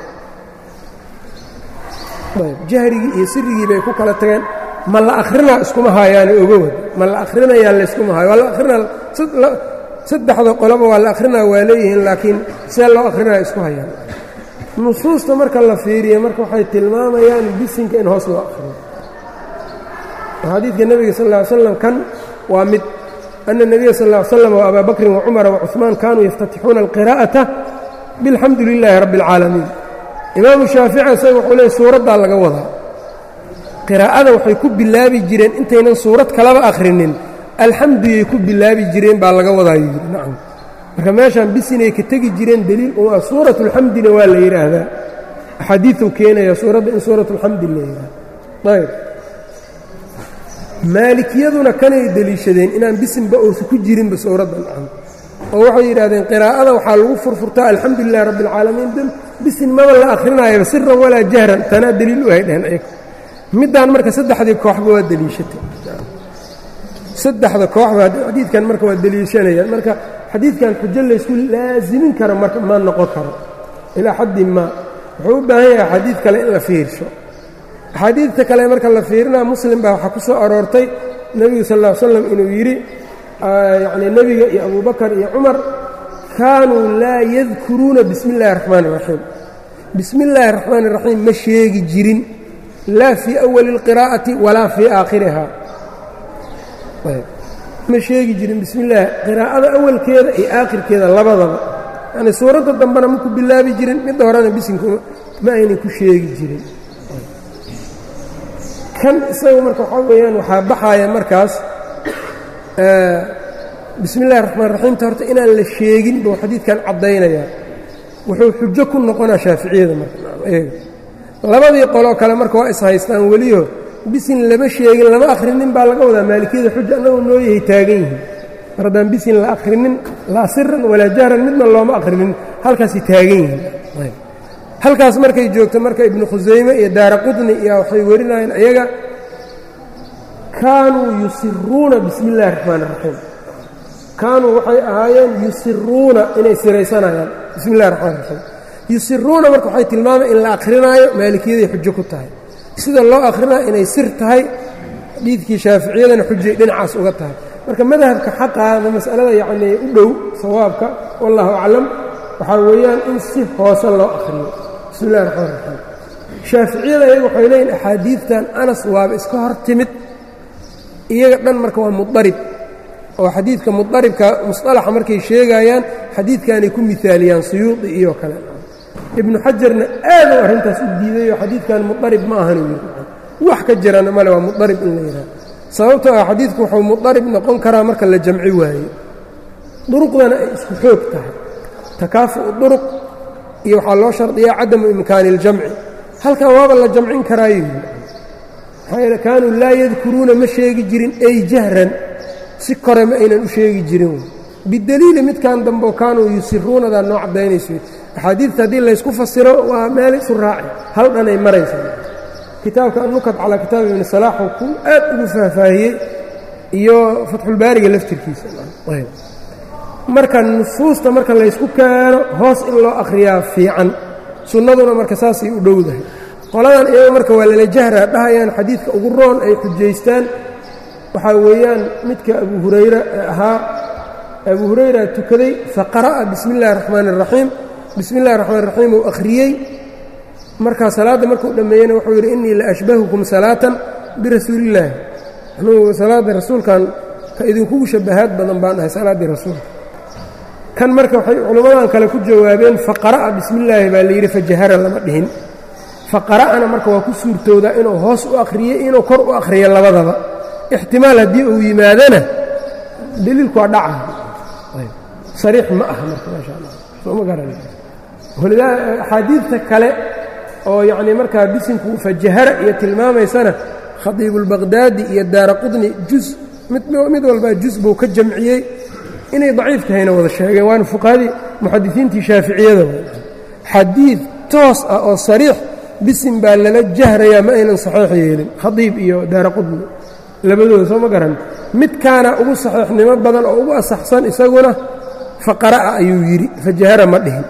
ayb jahrigii iyo sirigii bay ku kala tageen ma la akhrinaa iskuma haayaani ogowad ma la akhrinayaa layskuma haayo waa la akhrinaa saddexda qoloba waa la akhrinaa waa leeyihiin laakiin see loo akhrinaya isku hayaan nusuusta marka la fiiriya marka waxay tilmaamayaan bisinka in hoos loo akhriyo xadiidka nebiga sal ll ly slam kan waa mid ana nebiya sal ll ly slam wa abaa bakrin wacumara wacuثmaan kaanuu yaftatixuuna alqiraa'ata bilxamdu lilaahi rabbi اlcaalamiin imaamu shaafici isaga wuxuu leey suuraddaa laga wadaa qiraa'ada waxay ku bilaabi jireen intaynan suurad kalaba akhrinin alxamduyay ku bilaabi jireen baa laga wadaayo yidhi nacam marka meeshaan bisinay ka tegi jireen deliil u ah suuratulxamdina waa la yidhaahdaa axaadiiuu keenaya suuradda in suuratulxamdi la yidhaahdo ayb maalikiyaduna kanay deliishadeen inaan bisinba uusa ku jirinba suuradda nacam oo waxay yidhahdeen qiraa'ada waxaa lagu furfurtaa alxamdu lilahi rabbi alcaalamiin bisin maba la akhrinayaba siran walaa jahran tanaa deliil u hay dheheen ayaga middaan marka saddexdii kooxba waa deliishatay saddexda kooxba xadiidkan marka waa deliishanayaan marka xadiidkan xujo laysku laasimin karo marka ma noqon karo ilaa xaddin maa wuxuu u baahan yahay axaadiid kale in la fiirsho axaadiidta kale marka la fiirinaa muslim baa waxaa ku soo aroortay nebigu sal ll ly slam inuu yidhi yacnii nebiga iyo abubakar iyo cumar kaanuu laa yadkuruuna bismi illahi raxmaan iraxiim bismi illaahi raxmaan iraxiim ma sheegi jirin laa fii awali اlqiraa'ati walaa fii aakhiriha ma sheegi jirin bismi illaahi qiraa'ada awalkeeda iyo aakhirkeeda labadaba yacnii suuradda dambena ma ku bilaabi jirin midda horena bisinku ma aynan ku sheegi jirin kan isaga marka waxaa weeyaan waxaa baxaaya markaas bismi illahi raxmaan raxiimta horta inaan la sheegin buu xadiidkan caddaynayaa wuxuu xujo ku noqonaa shaaficiyada marka labadii qoloo kale marka waa ishaystaan weliyo bisin lama sheegin lama akhrinin baa laga wadaa maalikiyada xuja annagoo noo yahay taagan yihiin mar haddaan bisin la akhrinin laa siran walaa jahran midna looma akhrinin halkaasay taagan yihiin halkaas markay joogto marka ibnu khusayme iyo daara qudni iyo waxay warinayeen ayaga kaanuu yusiruuna bismi illahi raxmaan iraxiim kaanuu waxay ahaayeen yusiruuna inay siraysanayaan bismi illahi raxmaan raxiim yusiruuna marka waxay tilmaamay in la akhrinaayo maalikiyadaay xujo ku tahay sida loo akhrinayo inay sir tahay xadiidkii shaaficiyadana xujay dhinacaas uga tahay marka madhabka xaqaada masalada yacnii u dhow sawaabka wallahu aclam waxaa weeyaan in si hoose loo akhriyo bismi illahi raxmaan raxiim shaaficiyada ayaga waxay leeyihin axaadiidtan anas waaba iska hor timid iyaga dhan marka waa mudarib oo xadiidka mudaribka musطalaxa markay sheegayaan xadiidkanay ku miaaliyaan suyuudi iyo kale ibnu xajarna aaduu arrintaas u diidayo xadiidkan mudarib ma ahan yiri wax ka jirana male waa mudarib in la yidhaha sababtoo ah xadiidku wuxuu mudarib noqon karaa marka la jamci waayo duruqdana ay isku xoog tahay takaafu'u duruq iyo waxaa loo shardiyaa cadamu imkaani اljamci halkan waaba la jamcin karaayo yiri maxaa yeele kaanuu laa yadkuruuna ma sheegi jirin ay jahran si kore ma aynan u sheegi jirin bideliili midkan dambe kaanuu yusiruunadaa noo caddaynayso axaadiidta haddii laysku fasiro waa meel isu raaci hal dhan ay maraysaa kitaabka annukat calaa kitaabi ibni salaaxu ku aad ugu faahfaahiyey iyo fatxulbaariga laftirkiisa marka nusuusta marka laysku keeno hoos in loo akhriyaa fiican sunnaduna marka saasay u dhowdahay qoladan iyaga marka waa lala jahraa dhahayaan xadiidka ugu roon ay xujaystaan waxaa weeyaan midka abu hurayra ahaa abu hurayra tukaday faqara'a bismi اllahi الraxmaan الraxiim bismi اllahi الraxmaan الraxiim uu akhriyey markaa salaadda markuu dhammeeyeyna wuxuu yidhi innii la ashbahukum salaatan birasuuli illaahi anugu salaadda rasuulkan ka idinkugu shabahaad badan baan ahay salaaddii rasuulka kan marka waxay culimmadan kale ku jawaabeen faqara'a bismi illaahi baa layidhi fajahara lama dhihin faqara'ana marka waa ku suurtoodaa inuu hoos u akhriyey inuu kor u akhriyo labadaba ixtimaal haddii uu yimaadana deliilku waa dhaca sariix ma aha marka maasha allah soo ma garan walidaa axaadiidta kale oo yacnii markaa bisinku fajahara iyo tilmaamaysana khadiibulbaqhdaadi iyo daara qudni juz mid walbaa juz buu ka jamciyey inay daciif tahayna wada sheegeen waana fuqahadii muxadisiintii shaaficiyada xadiid toos ah oo sariix bisin baa lala jahrayaa ma aynan saxiix yeelin khadiib iyo daara qudni labadooda soo ma garan midkaana ugu saxiixnimo badan oo ugu asaxsan isaguna faqara'a ayuu yidhi fajahara ma dhihin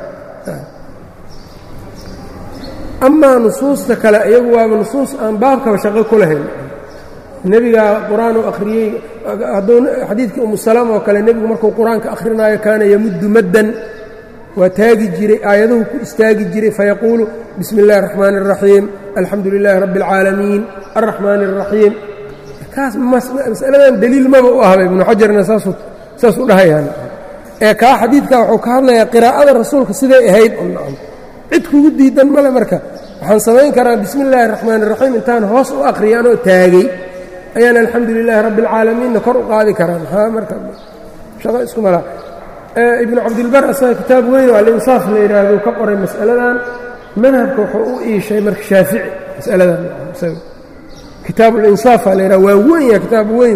amaa nusuusta kale iyagu waaba nusuus aan baabkaba shaqo ku lahayn nebigaa qur-aan uu akhriyey hadduu xadiidkii umu salaam oo kale nebigu markuu qur-aanka akhrinaayo kaana yamuddu maddan waa taagi jiray aayaduhu ku istaagi jiray fayaquulu bismi اllahi الraxmaani الraxiim alxamdu lilaahi rabbi اlcaalamiin alraxmaani الraxiim kaas masaladan deliil maba u ahba ibnu xajarna saas u dhahayaan ee kaa xadiidka wuxuu ka hadlayaa qiraa'ada rasuulka siday ahayd cid kugu diidan male marka waxaan samayn karaa bismi illaahi الraxmaan الraxiim intaan hoos u akhriya anoo taagay ayaan alxamdu lilaahi rabbi اlcaalamiinna kor u qaadi karaa maxaa marka shaqo isku mala ibnu cabdilbar asaga kitaab weyn oo alinsaaf la yidhaahdo ka qoray mas'aladan madhabka wuxuu u iishay marka shaafici mas'aladan kitaab ulinsaaf aa la yidhaha waa weyn ya kitaab weyn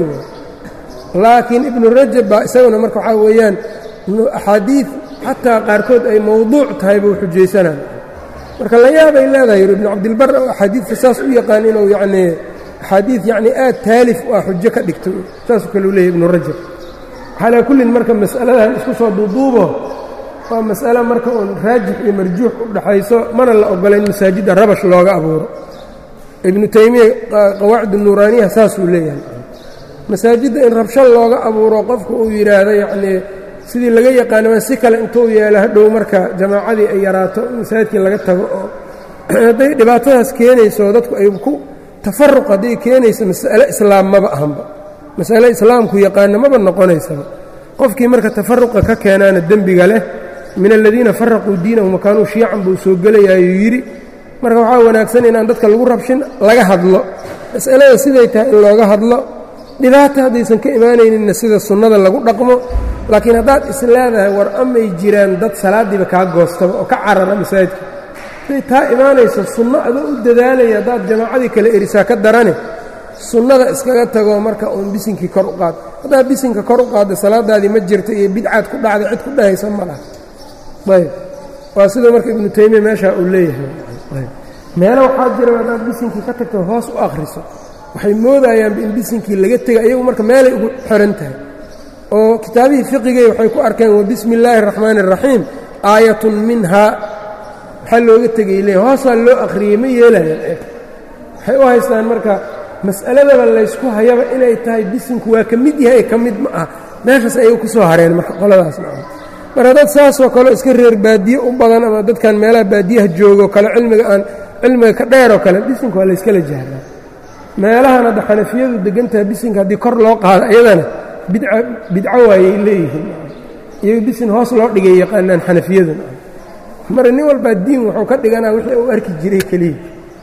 laakiin ibnu rajab baa isaguna marka waxaa weeyaan axaadiid xataa qaarkood ay mowduuc tahay buu xujaysanaan marka la yaabay leedahay yidhi ibnu cabdilbar oo axaadiidka saas u yaqaan inuu yacnii axaadiid yacnii aad taalif u ah xujo ka dhigto saasuu kaleu leeyahy ibnu rajab calaa kullin marka mas'aladan isku soo duuduubo waa mas'alo marka uun raajix iyo marjuux u dhaxayso mana la ogola in masaajidda rabash looga abuuro ibnu taymiya qawaacid nuuraaniyaha saasuu leeyahay masaajidda in rabsho looga abuuro qofka uu yidhaahdo yacnii sidii laga yaqaanama si kale intuu yeelo hadhow marka jamaacadii ay yaraato masaajidkii laga tago oo hadday dhibaatadaas keenayso dadku ay ku tafaruq hadday keenayso mas'ale islaam maba ahanba mas'ale islaamku yaqaana maba noqonaysaba qofkii marka tafaruqa ka keenaana dembiga leh min aladiina faraquu diinahum wakaanuu shiican buu soo gelayaayuu yidhi marka waxaa wanaagsan inaan dadka lagu rabshin laga hadlo mas'alada siday tahay in looga hadlo dhibaata haddaysan ka imaanayninna sida sunnada lagu dhaqmo laakiin haddaad is leedahay war amay jiraan dad salaaddiiba kaa goostaba oo ka carara masaajidka hadday taa imaanayso sunno adoo u dadaalaya haddaad jamaacadii kale erisaa ka darane sunnada iskaga tagoo marka uun bisinkii kor u qaad haddaad bisinka kor u qaadda salaadaadii ma jirto iyo bidcaad ku dhacda cid ku dhahaysa ma laha ayb waa siduu marka ibnu taymiya meeshaa uu leeyahay meelo waxaa jira haddaad bisinkii ka tagto hoos u akhriso waxay moodayaanba in bisinkii laga tegay ayagu marka meelay ugu xiran tahay oo kitaabihii fiqigay waxay ku arkeen wabismi illaahi araxmaani araxiim aayatun minhaa maxaa looga tegay le hoosaa loo akhriyey ma yeelayaan waxay u haystaan marka mas'aladaba laysku hayaba inay tahay bisinku waa ka mid yahay ka mid ma ah meeshaas ayagu ku soo hareen marka qoladaas marka dad saasoo kaleo iska reer baadiye u badan ama dadkan meelaha baadiyaha joogoo kale cilmiga aan cilmiga ka dheeroo kale bisinku waa layskala jahraa meelahan hadda xanafiyadu degantaha bisinka haddii kor loo qaado iyadana bidca bidco waayay leeyihiin iyago bisin hoos loo dhigay yaqaanaan xanafiyadu mara nin walbaa diin wuxuu ka dhiganaa wixii uu arki jiray keliya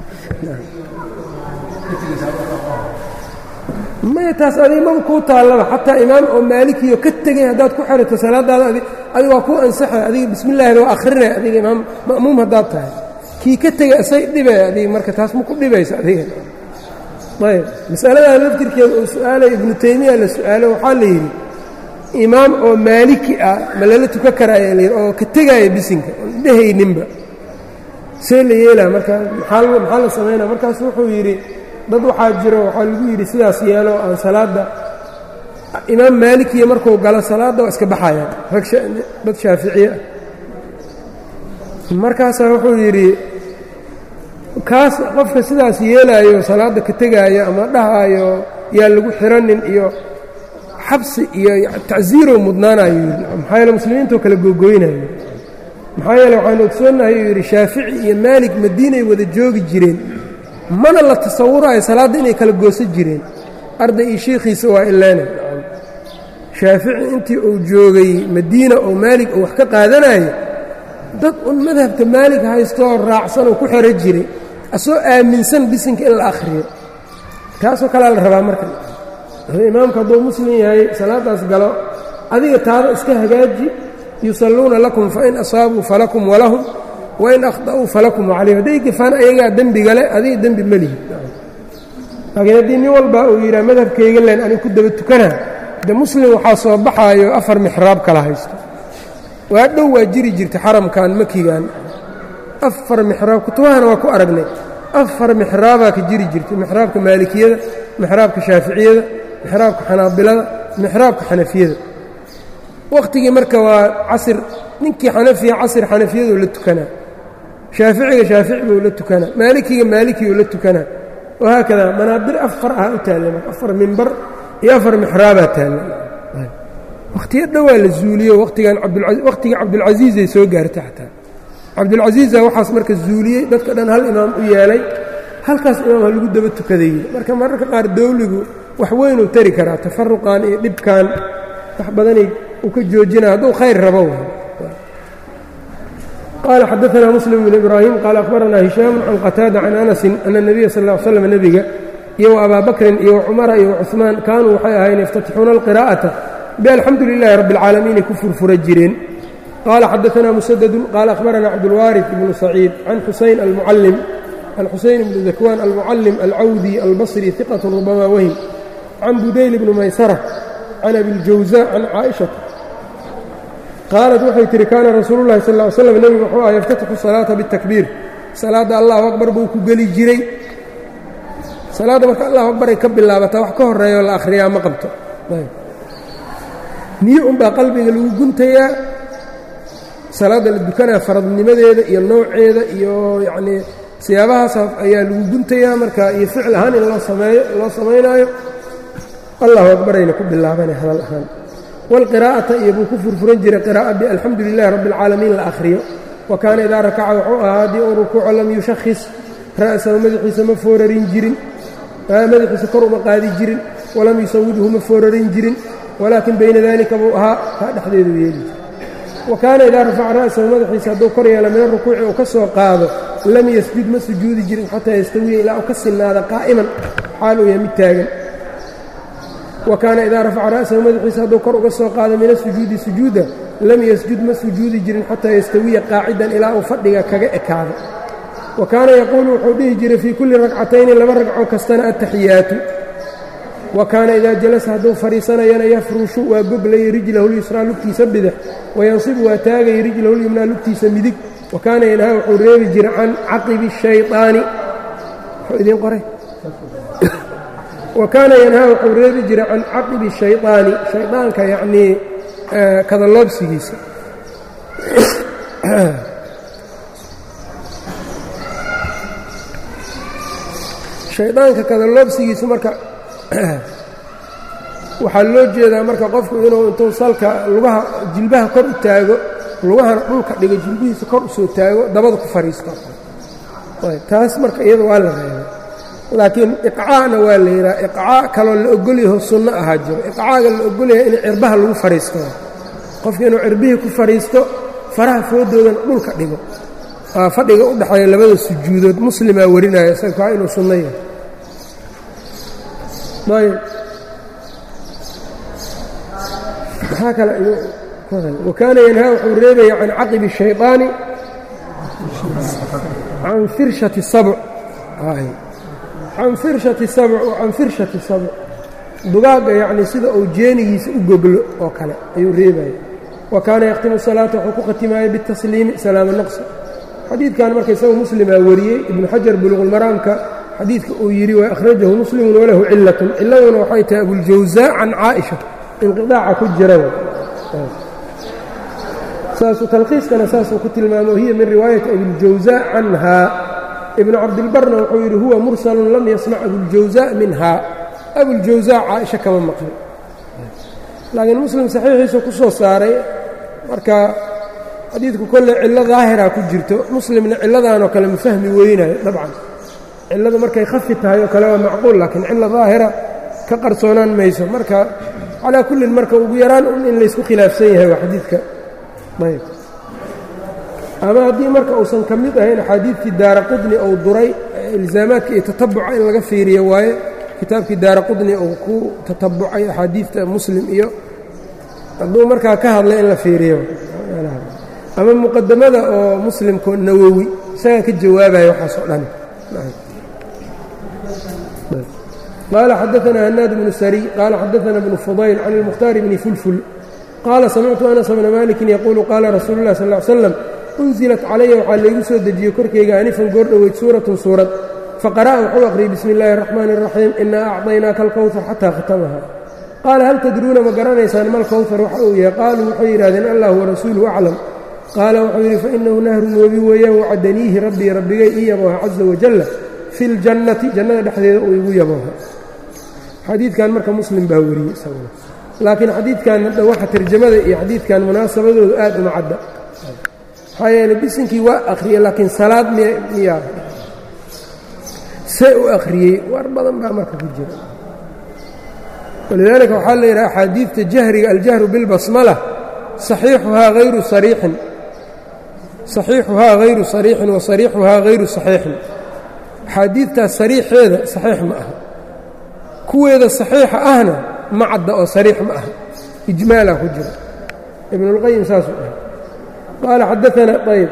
maya taas adig maba kuu taallaba xataa imaam oo maalikiyo ka tegay haddaad ku xerato salaadaada adig waa kuu ansaxay adiga bismillaahida waa akhrinay adiga imaam ma'muum haddaad tahay kii ka tegay isay dhibay adiga marka taas ma ku dhibaysa adiga ayb masaladaa laftirkeeda uu su-aalay ibnu taymiya la su-aalo waxaa la yidhi imaam oo maaliki ah ma lala tuka karaayaa layidhi oo ka tegaaya bisinka oon dhehayninba see la yeelaa marka maxaa maxaa la samaynaa markaasu wuxuu yidhi dad waxaa jiro waxaa lagu yidhi sidaas yeelo aan salaadda imaam maalikiya markuu galo salaadda waa iska baxayaan rag dad shaaficiye ah markaasaa wuxuu yidhi kaas qofka sidaas yeelaayo salaadda ka tegaayo ama dhahaayo yaa lagu xiranin iyo xabsi iyo tacsiirow mudnaanayo yidhi maxaa yeele muslimiintoo kale googoynayo maxaa yeele waxaanu ogsoonahay uu yidhi shaafici iyo maalik madiinay wada joogi jireen mana la tasawuraayo salaadda inay kala goosan jireen arday iyo shiikhiisa waa ileena shaafici intii uu joogay madiina oo maalig uu wax ka qaadanayo dad un madhabka maalig haystoo raacsan oo ku xero jiray asoo aaminsan bisinka in la akhriyo taasoo kalea la rabaa marka imaamku hadduu muslim yahay salaadaas galo adiga taada iska hagaaji yusalluuna lakum fain asaabuu falakum walahum wain akhda'uu falakum calayhim hadday gafaan ayagaa dembiga le adiga dembi ma lihi laakiin haddii nin walba uu yidhaha madhabkayga len anig ku daba tukanaa de muslim waxaa soo baxaayo afar mixraab kala haysto waa dhow waa jiri jirta xaramkan makigan afar mixraab kutubahana waa ku aragnay afar mixraabaa ka jiri jirtay mixraabka maalikiyada mixraabka shaaficiyada mixraabka xanaabilada mixraabka xanafiyada wakhtigii marka waa casir ninkii xanafiya casir xanafiyaduu la tukanaa shaaficiga shaafici buu la tukanaa maalikiga maalikiyuu la tukanaa wahaakada manaabir afar ah u taalla afar mimbar iyo afar mixraabaa taalla wakhtiyo dhowaa la zuuliyo watigan wakhtigii cabdulcasiizay soo gaartay xataa cabdulcasiiza waxaas marka zuuliyey dadka dhan hal imaam u yeelay halkaas imaam ha lagu daba tukaday marka mararka qaar dowligu wax weynuu tari karaa tafaruqan iyo dhibkan wax badanay uu ka joojinaya hadduu khayr rabo qaala xadaanaa muslim bn ibraahim qaala akhbaranaa hishaamu can qataada can anasin ana اnabiya sal ا l slam nebiga iyo abaa bakrin iyo cumara iyo cuثmaan kaanuu waxay ahayn yaftatixuuna alqiraa'ata balxamdu lilahi rabbi اlcaalamiin ay ku furfura jireen qaala xadaanaa musadadu qaala akhbaranaa cabdulwaariث ibnu saciid can xusayn almucalim can xusayn ibni dakwaan almucalim alcawdi albasri iqat rubama wahim can budayl bni maysara can abiljawza can caaishata qaalat waxay tihi kaana rasuulu llahi sal ly slam nebigu wuxuu aha yaftatixu salaata bitakbiir salaadda allahu akbar buu ku geli jiray salaadda marka allahu akbar ay ka bilaabataa wax ka horeeyo la akhriyaa ma qabto niyo unbaa qalbiga lagu guntayaa salaadda la dukanaa faradnimadeeda iyo nooceeda iyo yacnii siyaabahaas ayaa lagu guntayaa marka iyo ficil ahaan in loo sameeyo loo samaynaayo allahu akbarayna ku bilaabanay hadal ahaan wاlqiraa'ata iyo buu ku furfuran jiray qiraa'a balxamdu lilahi rabbi اlcaalamiin la akhriyo wa kaana idaa rakaca wuxuu ahaa haddii uu rukuuco lam yushakhis ra'sahu madaxiisa ma foorarin jirin madaxiisa kor uma qaadi jirin walam yusawidhu ma foorarin jirin walaakin bayna dalika buu ahaa taa dhexdeedu yeeli jir wa kaana idaa rafaca ra'sahu madaxiisa hadduu kor yeela min arukuuci uu ka soo qaado lam yasjud ma sujuudi jirin xataa yastawiya ilaa uu ka sinnaada qaa'iman xaal uu yahay mid taagan wa kaana idaa rafaca ra'sahu madaxiisa hadduu kor uga soo qaado min asujuudi sujuuda lam yasjud ma sujuudi jirin xataa yastawiya qaacidan ilaa uu fadhiga kaga ekaado wa kaana yaquulu wuxuu dhihi jiray fii kulli ragcatayni laba ragco kastana attaxiyaatu wa kaana idaa jalasa hadduu fadhiisanayana yafrushu waa goglaya rijlahu lyusraa lugtiisa bidix wayansibu waa taagaya rijlahu lyumnaa lugtiisa midig wa kaana yanhaa wuxuu reebi jiray can caqibi shayطaani wuxuu idiin qoray wa kaana yanhaa wuxuu reebi jiray can caqibi shayطaani shayطaanka yacnii kadaloobsigiisa shaydaanka kadaloobsigiisu marka waxaa loo jeedaa marka qofku inuu intuu salka lugaha jilbaha kor u taago lugahana dhulka dhigo jilbihiisa kor u soo taago dabada ku fadhiisto taas marka iyada waa la reebay laakiin iqcaana waa la yidhaha iqcaa kaloo la ogolyaho sunno ahaa jiro iqcaaga la ogolyahay in cirbaha lagu fadhiisto qofka inuu cirbihii ku fadhiisto faraha foodoodana dhulka dhigo waa fadhiga u dhexeeya labada sujuudood muslimaa warinaya isaga kaa inuu sunno yahay ayb maxaa kale wa kaana yanhaa wuxuu reebaya can caqibi الshayطaani can firshati sabc can firshati sabc can firshati sabc dugaagga yacni sida uu jeenigiisa u goglo oo kale ayuu reebaya wa kaana yakhtimu salaata wuxuu ku khatimaaya bitasliimi salaama naqsi xadiidkan marka isaga muslimaa wariyey ibnu xajar buluqulmaraamka xadiidka uu yidhi wa akhrajahu muslimun walahu cilatun ciladuna waxay tahay abuljawsaa can caaisha inqiaaca ku jira saasuu talkhiiskana saasuu ku tilmaamo hiya min riwaayati abiljawsaa canhaa ibnu cabdilbarna wuxuu yidhi huwa mursalun lam yasmac abuljawsaa minhaa abuljawsaa caaisha kama maqlin laakiin muslim saxiixiisu ku soo saaray marka xadiidku kolle cillo daahira ku jirto muslimna cilladanoo kale ma fahmi weynayo dabcan cilladu markay khafi tahay oo kale waa macquul laakiin cillo daahira ka qarsoonaan mayso marka calaa kullin marka ugu yaraan un in laysku khilaafsan yahay waa xadiidka ayb ama haddii marka uusan ka mid ahayn axaadiidkii daara qudni ou duray ilzaamaadka iyo tatabuca in laga fiiriyo waaye kitaabkii daara qudni uu ku tatabucay axaadiidta muslim iyo hadduu markaa ka hadlay in la fiiriyo ama muqadamada oo muslimko nawowi isagaa ka jawaabaya waxaas oo dhan qaala xadaanaa hanaad bnu sariy qaala xadaana bnu fudayl can ilmukhtaar bni fulful qaala samictu anas bna malikin yaquulu qaala rasuulu اlah sal ly slam unzilat calaya waxaa laygu soo dejiyey korkayga anifan goor dhoweyd suuratun suurad faqara'a wuxuu aqriyey bismi اllahi الraxmaani الraxiim inaa acطaynaaka alkowhar xataa khatamaha qaala hal tadruuna ma garanaysaan mal kowhar waxa uu yahay qaaluu waxay yidhahdeen allah warasuuluhu aclam qaala wuxuu yidhi fainahu nahrun webi weeyaan wacadaniihi rabbii rabbigay ii yabooha caza wajalla fi اljannati jannada dhexdeeda uu igu yabooha xadiidkan marka muslim baa wariyey isaguna laakiin xadiidkan hadda waxa tarjamada iyo xadiidkan munaasabadooda aad uma cadda maxaa yeeley bisinkii waa akhriyey laakiin salaad miyaa see u akhriyey war badan baa marka ku jira walidaalika waxaa la yidhaha axaadiidta jahriga aljahru bilbasmala saxiixuhaa hayru sariixin saxiixuhaa hayru sariixin wa sariixuhaa hayru saxiixin axaadiidtaas sariixeeda saxiix ma aha kuweeda saxiixa ahna ma cadda oo sariix ma aha ijmaalaa ku jira ibnulqayim saasuu dhahay qaala xadaanaa ayb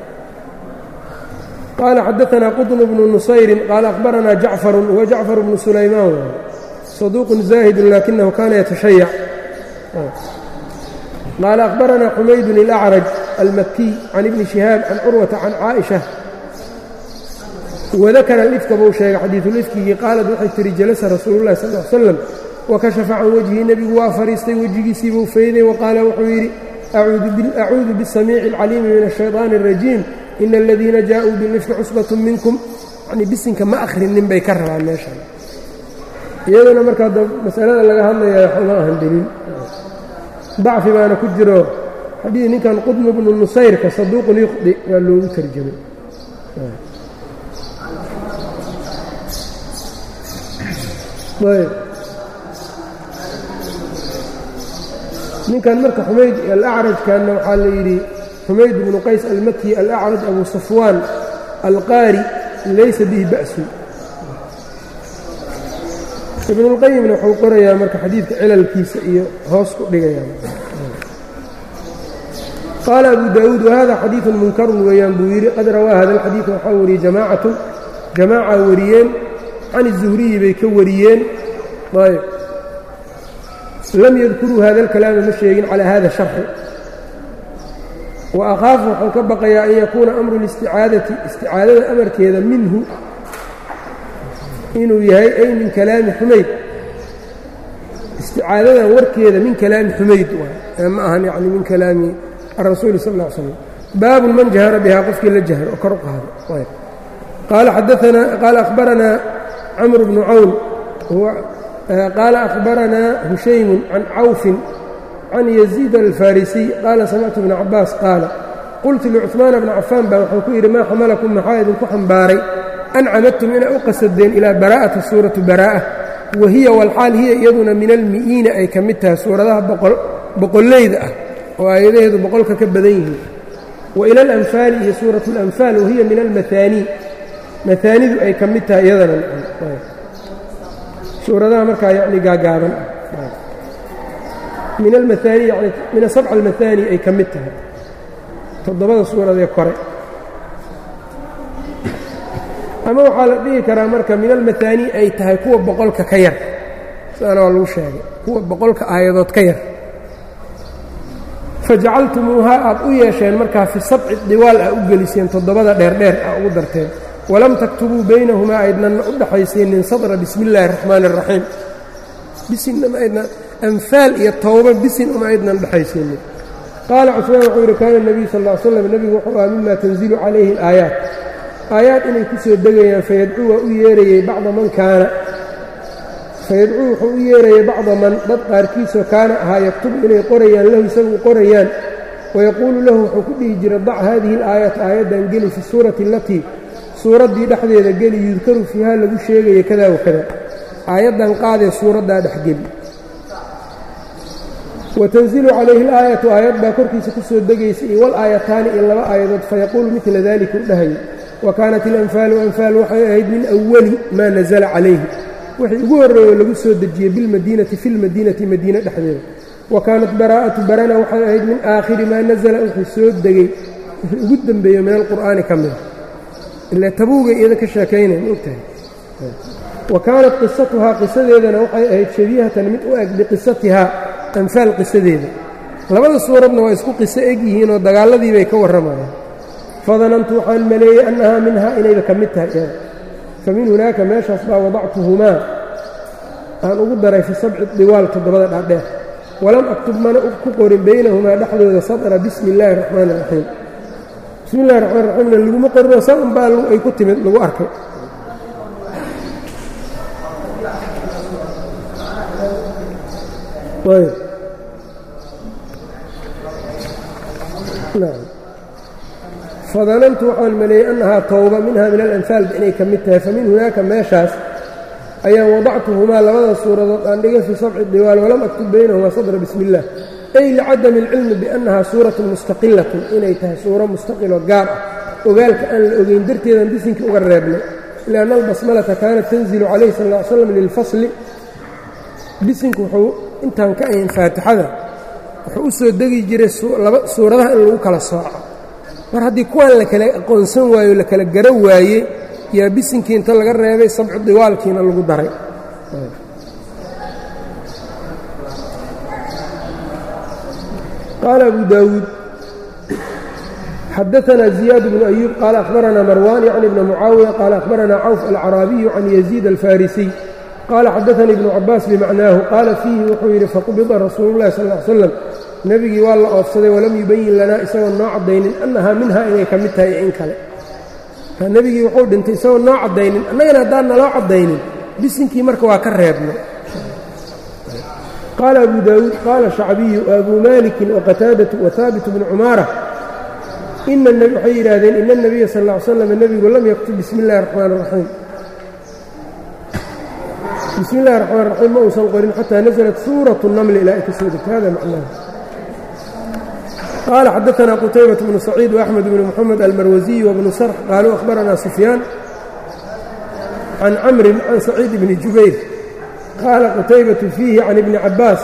qaala xadaanaa qطn bnu nusayrin qaala akhbaranaa jacfarun huwa jacfar bnu sulaymaan saduuqun zaahidun laakinahu kaana yatashayac qaala akhbaranaa xumaydun ilacraj almakiy can ibni shihaab can curwata can caaئisha wadakara alifka buu sheegay xadiisulifkigii qaalad waxay tihi jalasa rasuulu llahi sal l slam wakashafa can wejhi nebigu waa fadhiistay wejigiisiibuu fayday waqaala wuxuu yidhi acuudu biاsamiici اlcaliimi min الshayطaani الrajiim ina aladiina jaaءuu bilifki cusbaة minkum yani bisinka ma akhrinin bay ka rabaan meeshan iyaduna markaa masalada laga hadlaya waxuma ahan deliil dacfi baana ku jiro xadii ninkan qudmu bnu nusayrka saduuqun yuqdi waa loogu tarjamay ninkan marka xumayd alacrajkanna waxaa la yidhi xumayd bnu qays almaki alacraj abu safwaan alqaari laysa bihi ba'sun ibnulqayimna wuxuu qorayaa marka xadiidka cilalkiisa iyo hoos ku dhigayaan qaala abu daawuud wahada xadiidun munkarun weeyaan buu yidhi qad rawaa hada alxadiida waxaa wariyey jamaacatun jamaaca wariyeen can izuhriyi bay ka wariyeen ayb lam yadkuruu hada alkalaama ma sheegin calaa hada sharxi wa akhaafu waxaan ka baqayaa an yakuuna amru listicaadati isticaadada amarkeeda minhu inuu yahay ay min kalaami xumayd isticaadadan warkeeda min kalaami xumayd waay ma ahan yani min kalaami arasuuli sal ll ly slam baabun man jahara bihaa qofkii la jahro oo kor u qaado qaala xadaanaa qaala akhbaranaa camr bnu cawn qaala akhbaranaa hushaymun can cawfin can yaziid alfarisiy qaala samictu bna cabaas qaala qultu licuثmaana bna cafaan baa waxaan ku yidhi maa xamalakum maxaa idinku xambaaray an camadtum inay u qasadeen ilaa baraa'ati suuratu baraa'a wa hiya walxaal hiya iyaduna min almi'iina ay ka mid tahay suuradaha boqollayda ah oo aayadaheedu boqolka ka badan yihiin wa ila alanfaali iyo suuratu alanfaal wahiya min almaaanii maaanidu ay ka mid tahay iyadana suuradaha markaa yacni gaagaaban ah min almaaani yani min asabca almaaani ay ka mid tahay toddobada suuradee kore ama waxaa la dhihi karaa marka min almaaani ay tahay kuwa boqolka ka yar sidaana waa lagu sheegay kuwa boqolka aayadood ka yar fajacaltumuuhaa aad u yeesheen markaa fi sabci diwaal ah u geliseen toddobada dheerdheer ah ugu darteen walam taktubuu baynahumaa aydnanna u dhaxaysiinin sadra bismi illaahi araxmaani araxiim bisinna ma aydna anfaal iyo towba bisin uma aydnan dhexaysiinin qaala cusmaan wuxuu yidhi kaana nebiyu sal ll ly slam nebigu wuxuu aha mima tanzilu calayhi alaayaat aayaad inay ku soo degayaan fayadcuu waa u yeerayey bacda man kaana fayadcuu wuxuu u yeerayey bacda man dad qaarkiisoo kaana ahaa yaktubu inay qorayaan lahu isagu qorayaan wayaquulu lahu wuxuu ku dhihi jiray dac haadihi alaayata aayaddan geli fi suurati alatii suuraddii dhexdeeda geli yudkaru fiiha lagu sheegaya kada wakada aayaddan qaadee suuraddaa dhexgeli watanzilu calayhi alaayatu aayad baa korkiisa ku soo degaysa iyo wal aayataani iyo laba aayadood fayaquulu midla dalika u dhahayo wa kaanat alanfaalu anfaal waxay ahayd min awali maa nasala calayhi wixii ugu horreeyo lagu soo dejiyey bilmadiinati fi lmadiinati madiine dhexdeeda wa kaanat baraa'atu barana waxay ahayd min aakhiri maa nasala wixii soo degey wixii ugu dembeeyo min alqur'aani ka mida ilaa tabuugay iyada ka sheekaynaya ma ogtahay wa kaanat qisatuhaa qisadeedana waxay ahayd shabiihatan mid u eg biqisatihaa anfaal qisadeeda labada suuradna waa isku qiso eg yihiinoo dagaalladii bay ka warramayaan fadanantu waxaan maleeyey annahaa minhaa inayba ka mid tahay iyada fa min hunaaka meeshaas baa wadactuhumaa aan ugu daray fi sabci diwaal toddobada dhaadheer walam aktub mana ku qorin baynahumaa dhexdooda sadra bismi illaahi araxmaani iraxiim bismi illahi raxmaan raxiimna laguma qorinoo sa un baa ay ku timid lagu arkay fadanantu waxaan maleeyey annahaa towba minha min alanfaalba inay ka mid tahay famin hunaaka meeshaas ayaan wadactuhumaa labada suuradood aan dhigay fii sabci diwaal walam aktub baynahumaa sadra bismi illah ay licadami alcilmi biannahaa suuratun mustaqilatun inay tahay suuro mustaqiloo gaar ah ogaalka aan la ogeyn darteedan bisinkii uga reebnay lianna albasmalata kaanat tanzilu calayhi sal ll ly slam lilfasli bisinku wuxuu intaan ka ahayn faatixada wuxuu u soo degi jiray suuradaha in lagu kala sooco mar haddii kuwaan la kala aqoonsan waayo la kala gara waaye yaa bisinkii inta laga reebay sabcu diwaalkiina lagu daray qaala abu daawuud xadaanaa ziyaad bnu ayuub qaala akhbaranaa marwan yacni bna mucaawiya qaala akhbaranaa cawf alcaraabiyu can yaziid alfarisiy qaala xadaanii ibnu cabaas bimacnaahu qaala fiihi wuxuu yidhi faqubida rasuulu llahi sal ly slam nebigii waa la oofsaday walam yubayin lanaa isagoon noo caddaynin annahaa minhaa inay ka mid tahay in kale nebigii wuxuu dhintay isagoon noo caddaynin annagana haddaan naloo caddaynin bisinkii marka waa ka reebno qaala abu daawuud qaala shacbiyu abuu maalikin waqataadatu wahaabit bnu cumaara waxay yidhaahdeen ina اnabiya sal ll ly slam nebigu lam yaktub bismi اllahi raxmaan raxiim bismi اllahi raxmaan raxiim ma uusan qorin xataa naزlat suuraة الnmli ilaa ay ka soo degtay hada macnaha qaala xadaثna qutaybaة bnu saciid وaxmed bn mxamed almarwasiy wbnu sarx qaaluu akhbarana sufyaan can camrin can saciid bni jubayr qaala qutaybaةu fiihi can ibni cabaas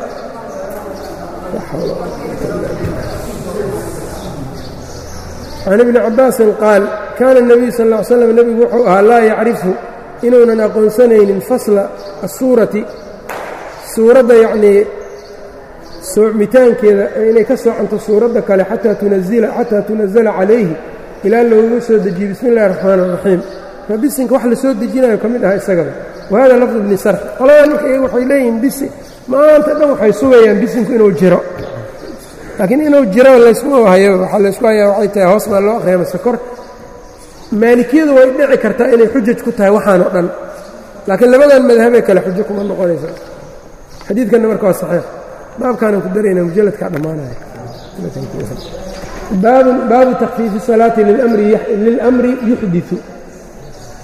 can ibni cabaasin qaal kaana الnabiyu sal ا ly slam nebigu wuxuu ahaa laa yacrifu inuunan aqoonsanaynin fasla asuurati suuradda yacnii soocmitaankeeda inay ka soocanto suuradda kale xataa tunazila xataa tunazala calayhi ilaa looga soo dejiye bismi اllahi الraxmaan الraxiim ma bisinka wax la soo dejinayo ka mid aha isagaba wahada lafdu bni sarx qoladaa marka iyagu waxay leeyihiin bisi maanta dhan waxay sugayaan bisinku inuu jiro laakiin inuu jiro layskuma hayo waxaa laysku hayaa waxay tahay hoos baa loo akhriya mase kor maalikiyadu way dhici kartaa inay xujaj ku tahay waxaan o dhan laakiin labadan madhabee kale xujo kuma noqonaysa xadiidkanna marka waa saxiix baabkaanaan ku darayna mujalladkaa dhammaanaya baabu takfiifi salaati lilamri yuxdiu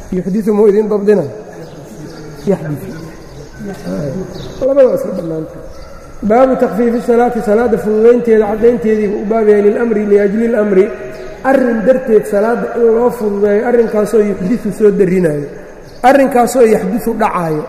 yuxdiu muu idin dabdina yaxdiu labada waa iska bannaanta baabu takfiifi salaati salaadda fududaynteeda caddaynteediiba u baabaya lilamri liajli اlamri arrin darteed salaadda in loo fududeeyo arrinkaasoo yuxdiu soo darinayo arrinkaasoo yaxdiu dhacaayo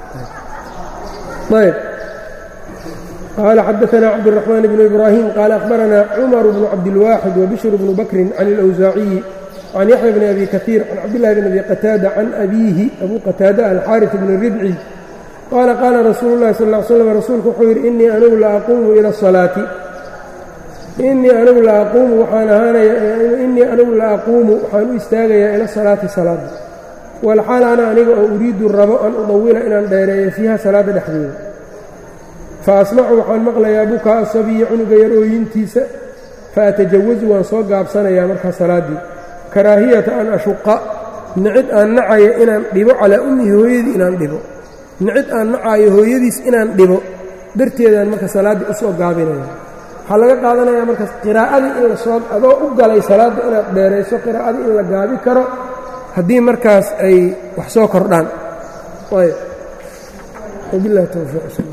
ayb qaala xadaثna cabdالرaحmaan bn ibrahim qaala akhbarana cumar bnu cabdilwaaxid wbishr bnu bakrin can اlأwsaaciyi can yaxya bni abi kaiir can cabdillahi bn abi qataada can abiihi abu qataada alxaariث bni ribci qaala qaala rasuulu اllahi sal ا ly slam rasuulku wuxuu yidhi inii anigu la aquumu ila الsalaati inii anigu la aquumu waxaan ahaanaya inii anigu la aquumu waxaan u istaagayaa ila salaati salaada walxaal ana aniga oo uriidu rabo an udawila inaan dheereeyo fiiha salaadda dhexdeeda fa asmacu waxaan maqlayaa bukaa asabiyi cunuga yar ooyintiisa fa atajawasu waan soo gaabsanayaa markaa salaaddii karaahiyata an ashuqa nicid aan nacayo inaan dhibo calaa ummihi hooyadii inaan dhibo nicid aan nacayo hooyadiis inaan dhibo darteedaan marka salaaddii u soo gaabinaya waxaa laga qaadanayaa markaas qiraa'adii in la soo adoo u galay salaadda inaad dheerayso qiraa'adii in la gaabi karo haddii markaas ay wax soo kordhaan ayb wabilahi towfiiq